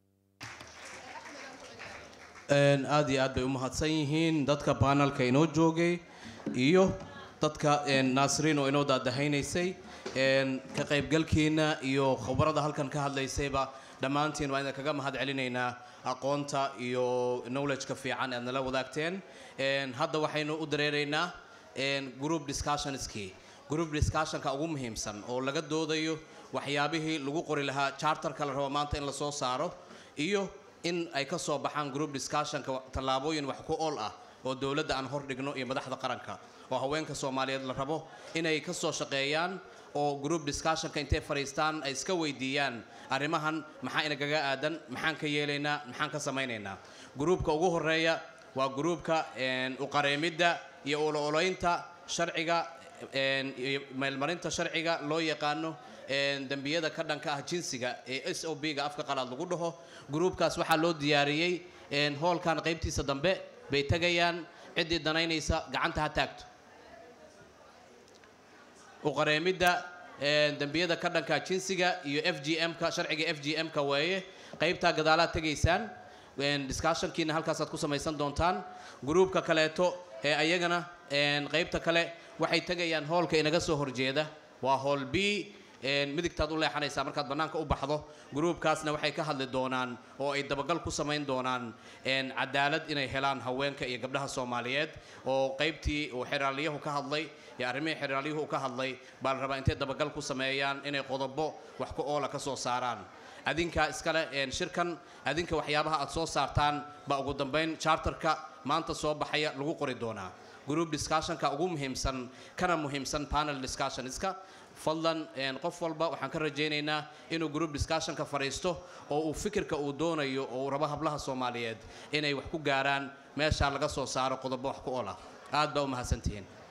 Een, aad iyo aad bay u mahadsan yihiin dadka panelka inoo joogay iyo dadka een, naasiriin oo inoo daadahaynaysay een, ka qaybgalkiina iyo khubarada halkan ka hadlaysayba dhammaantiin waan idinkaga mahad celinaynaa aqoonta iyo knowledge-ka fiican aad nala wadaagteen Een, hadda waxaynu u dareeraynaa een, group discussionskii group discussionka ugu muhiimsan oo laga doodayo waxyaabihii lagu qori lahaa charterka la rabo maanta in la soo saaro iyo in ay ka soo baxaan group discussionka tallaabooyin wax ku ool ah oo dowladda aan hordhigno iyo madaxda qaranka oo haweenka soomaaliyeed la rabo inay ka soo shaqeeyaan oo group discussionka intay fadhiistaan ay iska weydiiyaan arrimahan maxaa inagaga aadan maxaan ka yeelaynaa maxaan ka samaynaynaa gruupka ugu horeeya waa gruupka een, uqareemidda iyo oloolaynta sharciga een, iyo meelmarinta sharciga loo yaqaano een, dembiyada ka dhanka ah jinsiga ee s o b ga afka qalaad lagu dhaho gruupkaas waxaa loo diyaariyey een, hoolkan qaybtiisa dambe bay tegayaan ciddii danaynaysa gacanta ha taagto uqareemidda een, dembiyada ka dhanka jinsiga iyo f g m-ka sharciga f g m-ka weeye qaybtaa gadaalaad tegaysaan een, discussionkiina halkaasaad ku samaysan doontaan gruupka kaleeto ee ayagana een, qaybta kale waxay tegayaan hoolka inaga soo horjeeda waa hool b een, midigtaad u leexanaysaa markaad bannaanka u baxdo gruupkaasna waxay ka hadli doonaan oo ay dabagal ku samayn doonaan een, cadaalad inay helaan haweenka iyo gabdhaha soomaaliyeed oo qaybtii uu xeraalyahu ka hadlay iyo arrimihii xeraalyuhu uu ka hadlay baa la rabaa intay dabagal ku sameeyaan inay qodobo wax ku oola ka soo saaraan adinka iskale een, shirkan adinka waxyaabaha aad soo saartaan baa ugu dambayn charterka maanta soo baxaya lagu qori doonaa group discussionka ugu muhiimsan kana muhiimsan panel discussionska fadlan een, qof walba waxaan ka rajaynaynaa inuu group discussionka fadhiisto oo uu fikirka uu doonayo oo uu rabo hablaha soomaaliyeed inay wax ku gaaraan meeshaa laga soo saaro qodobo wax ku ool ah aad baa u mahadsantihiin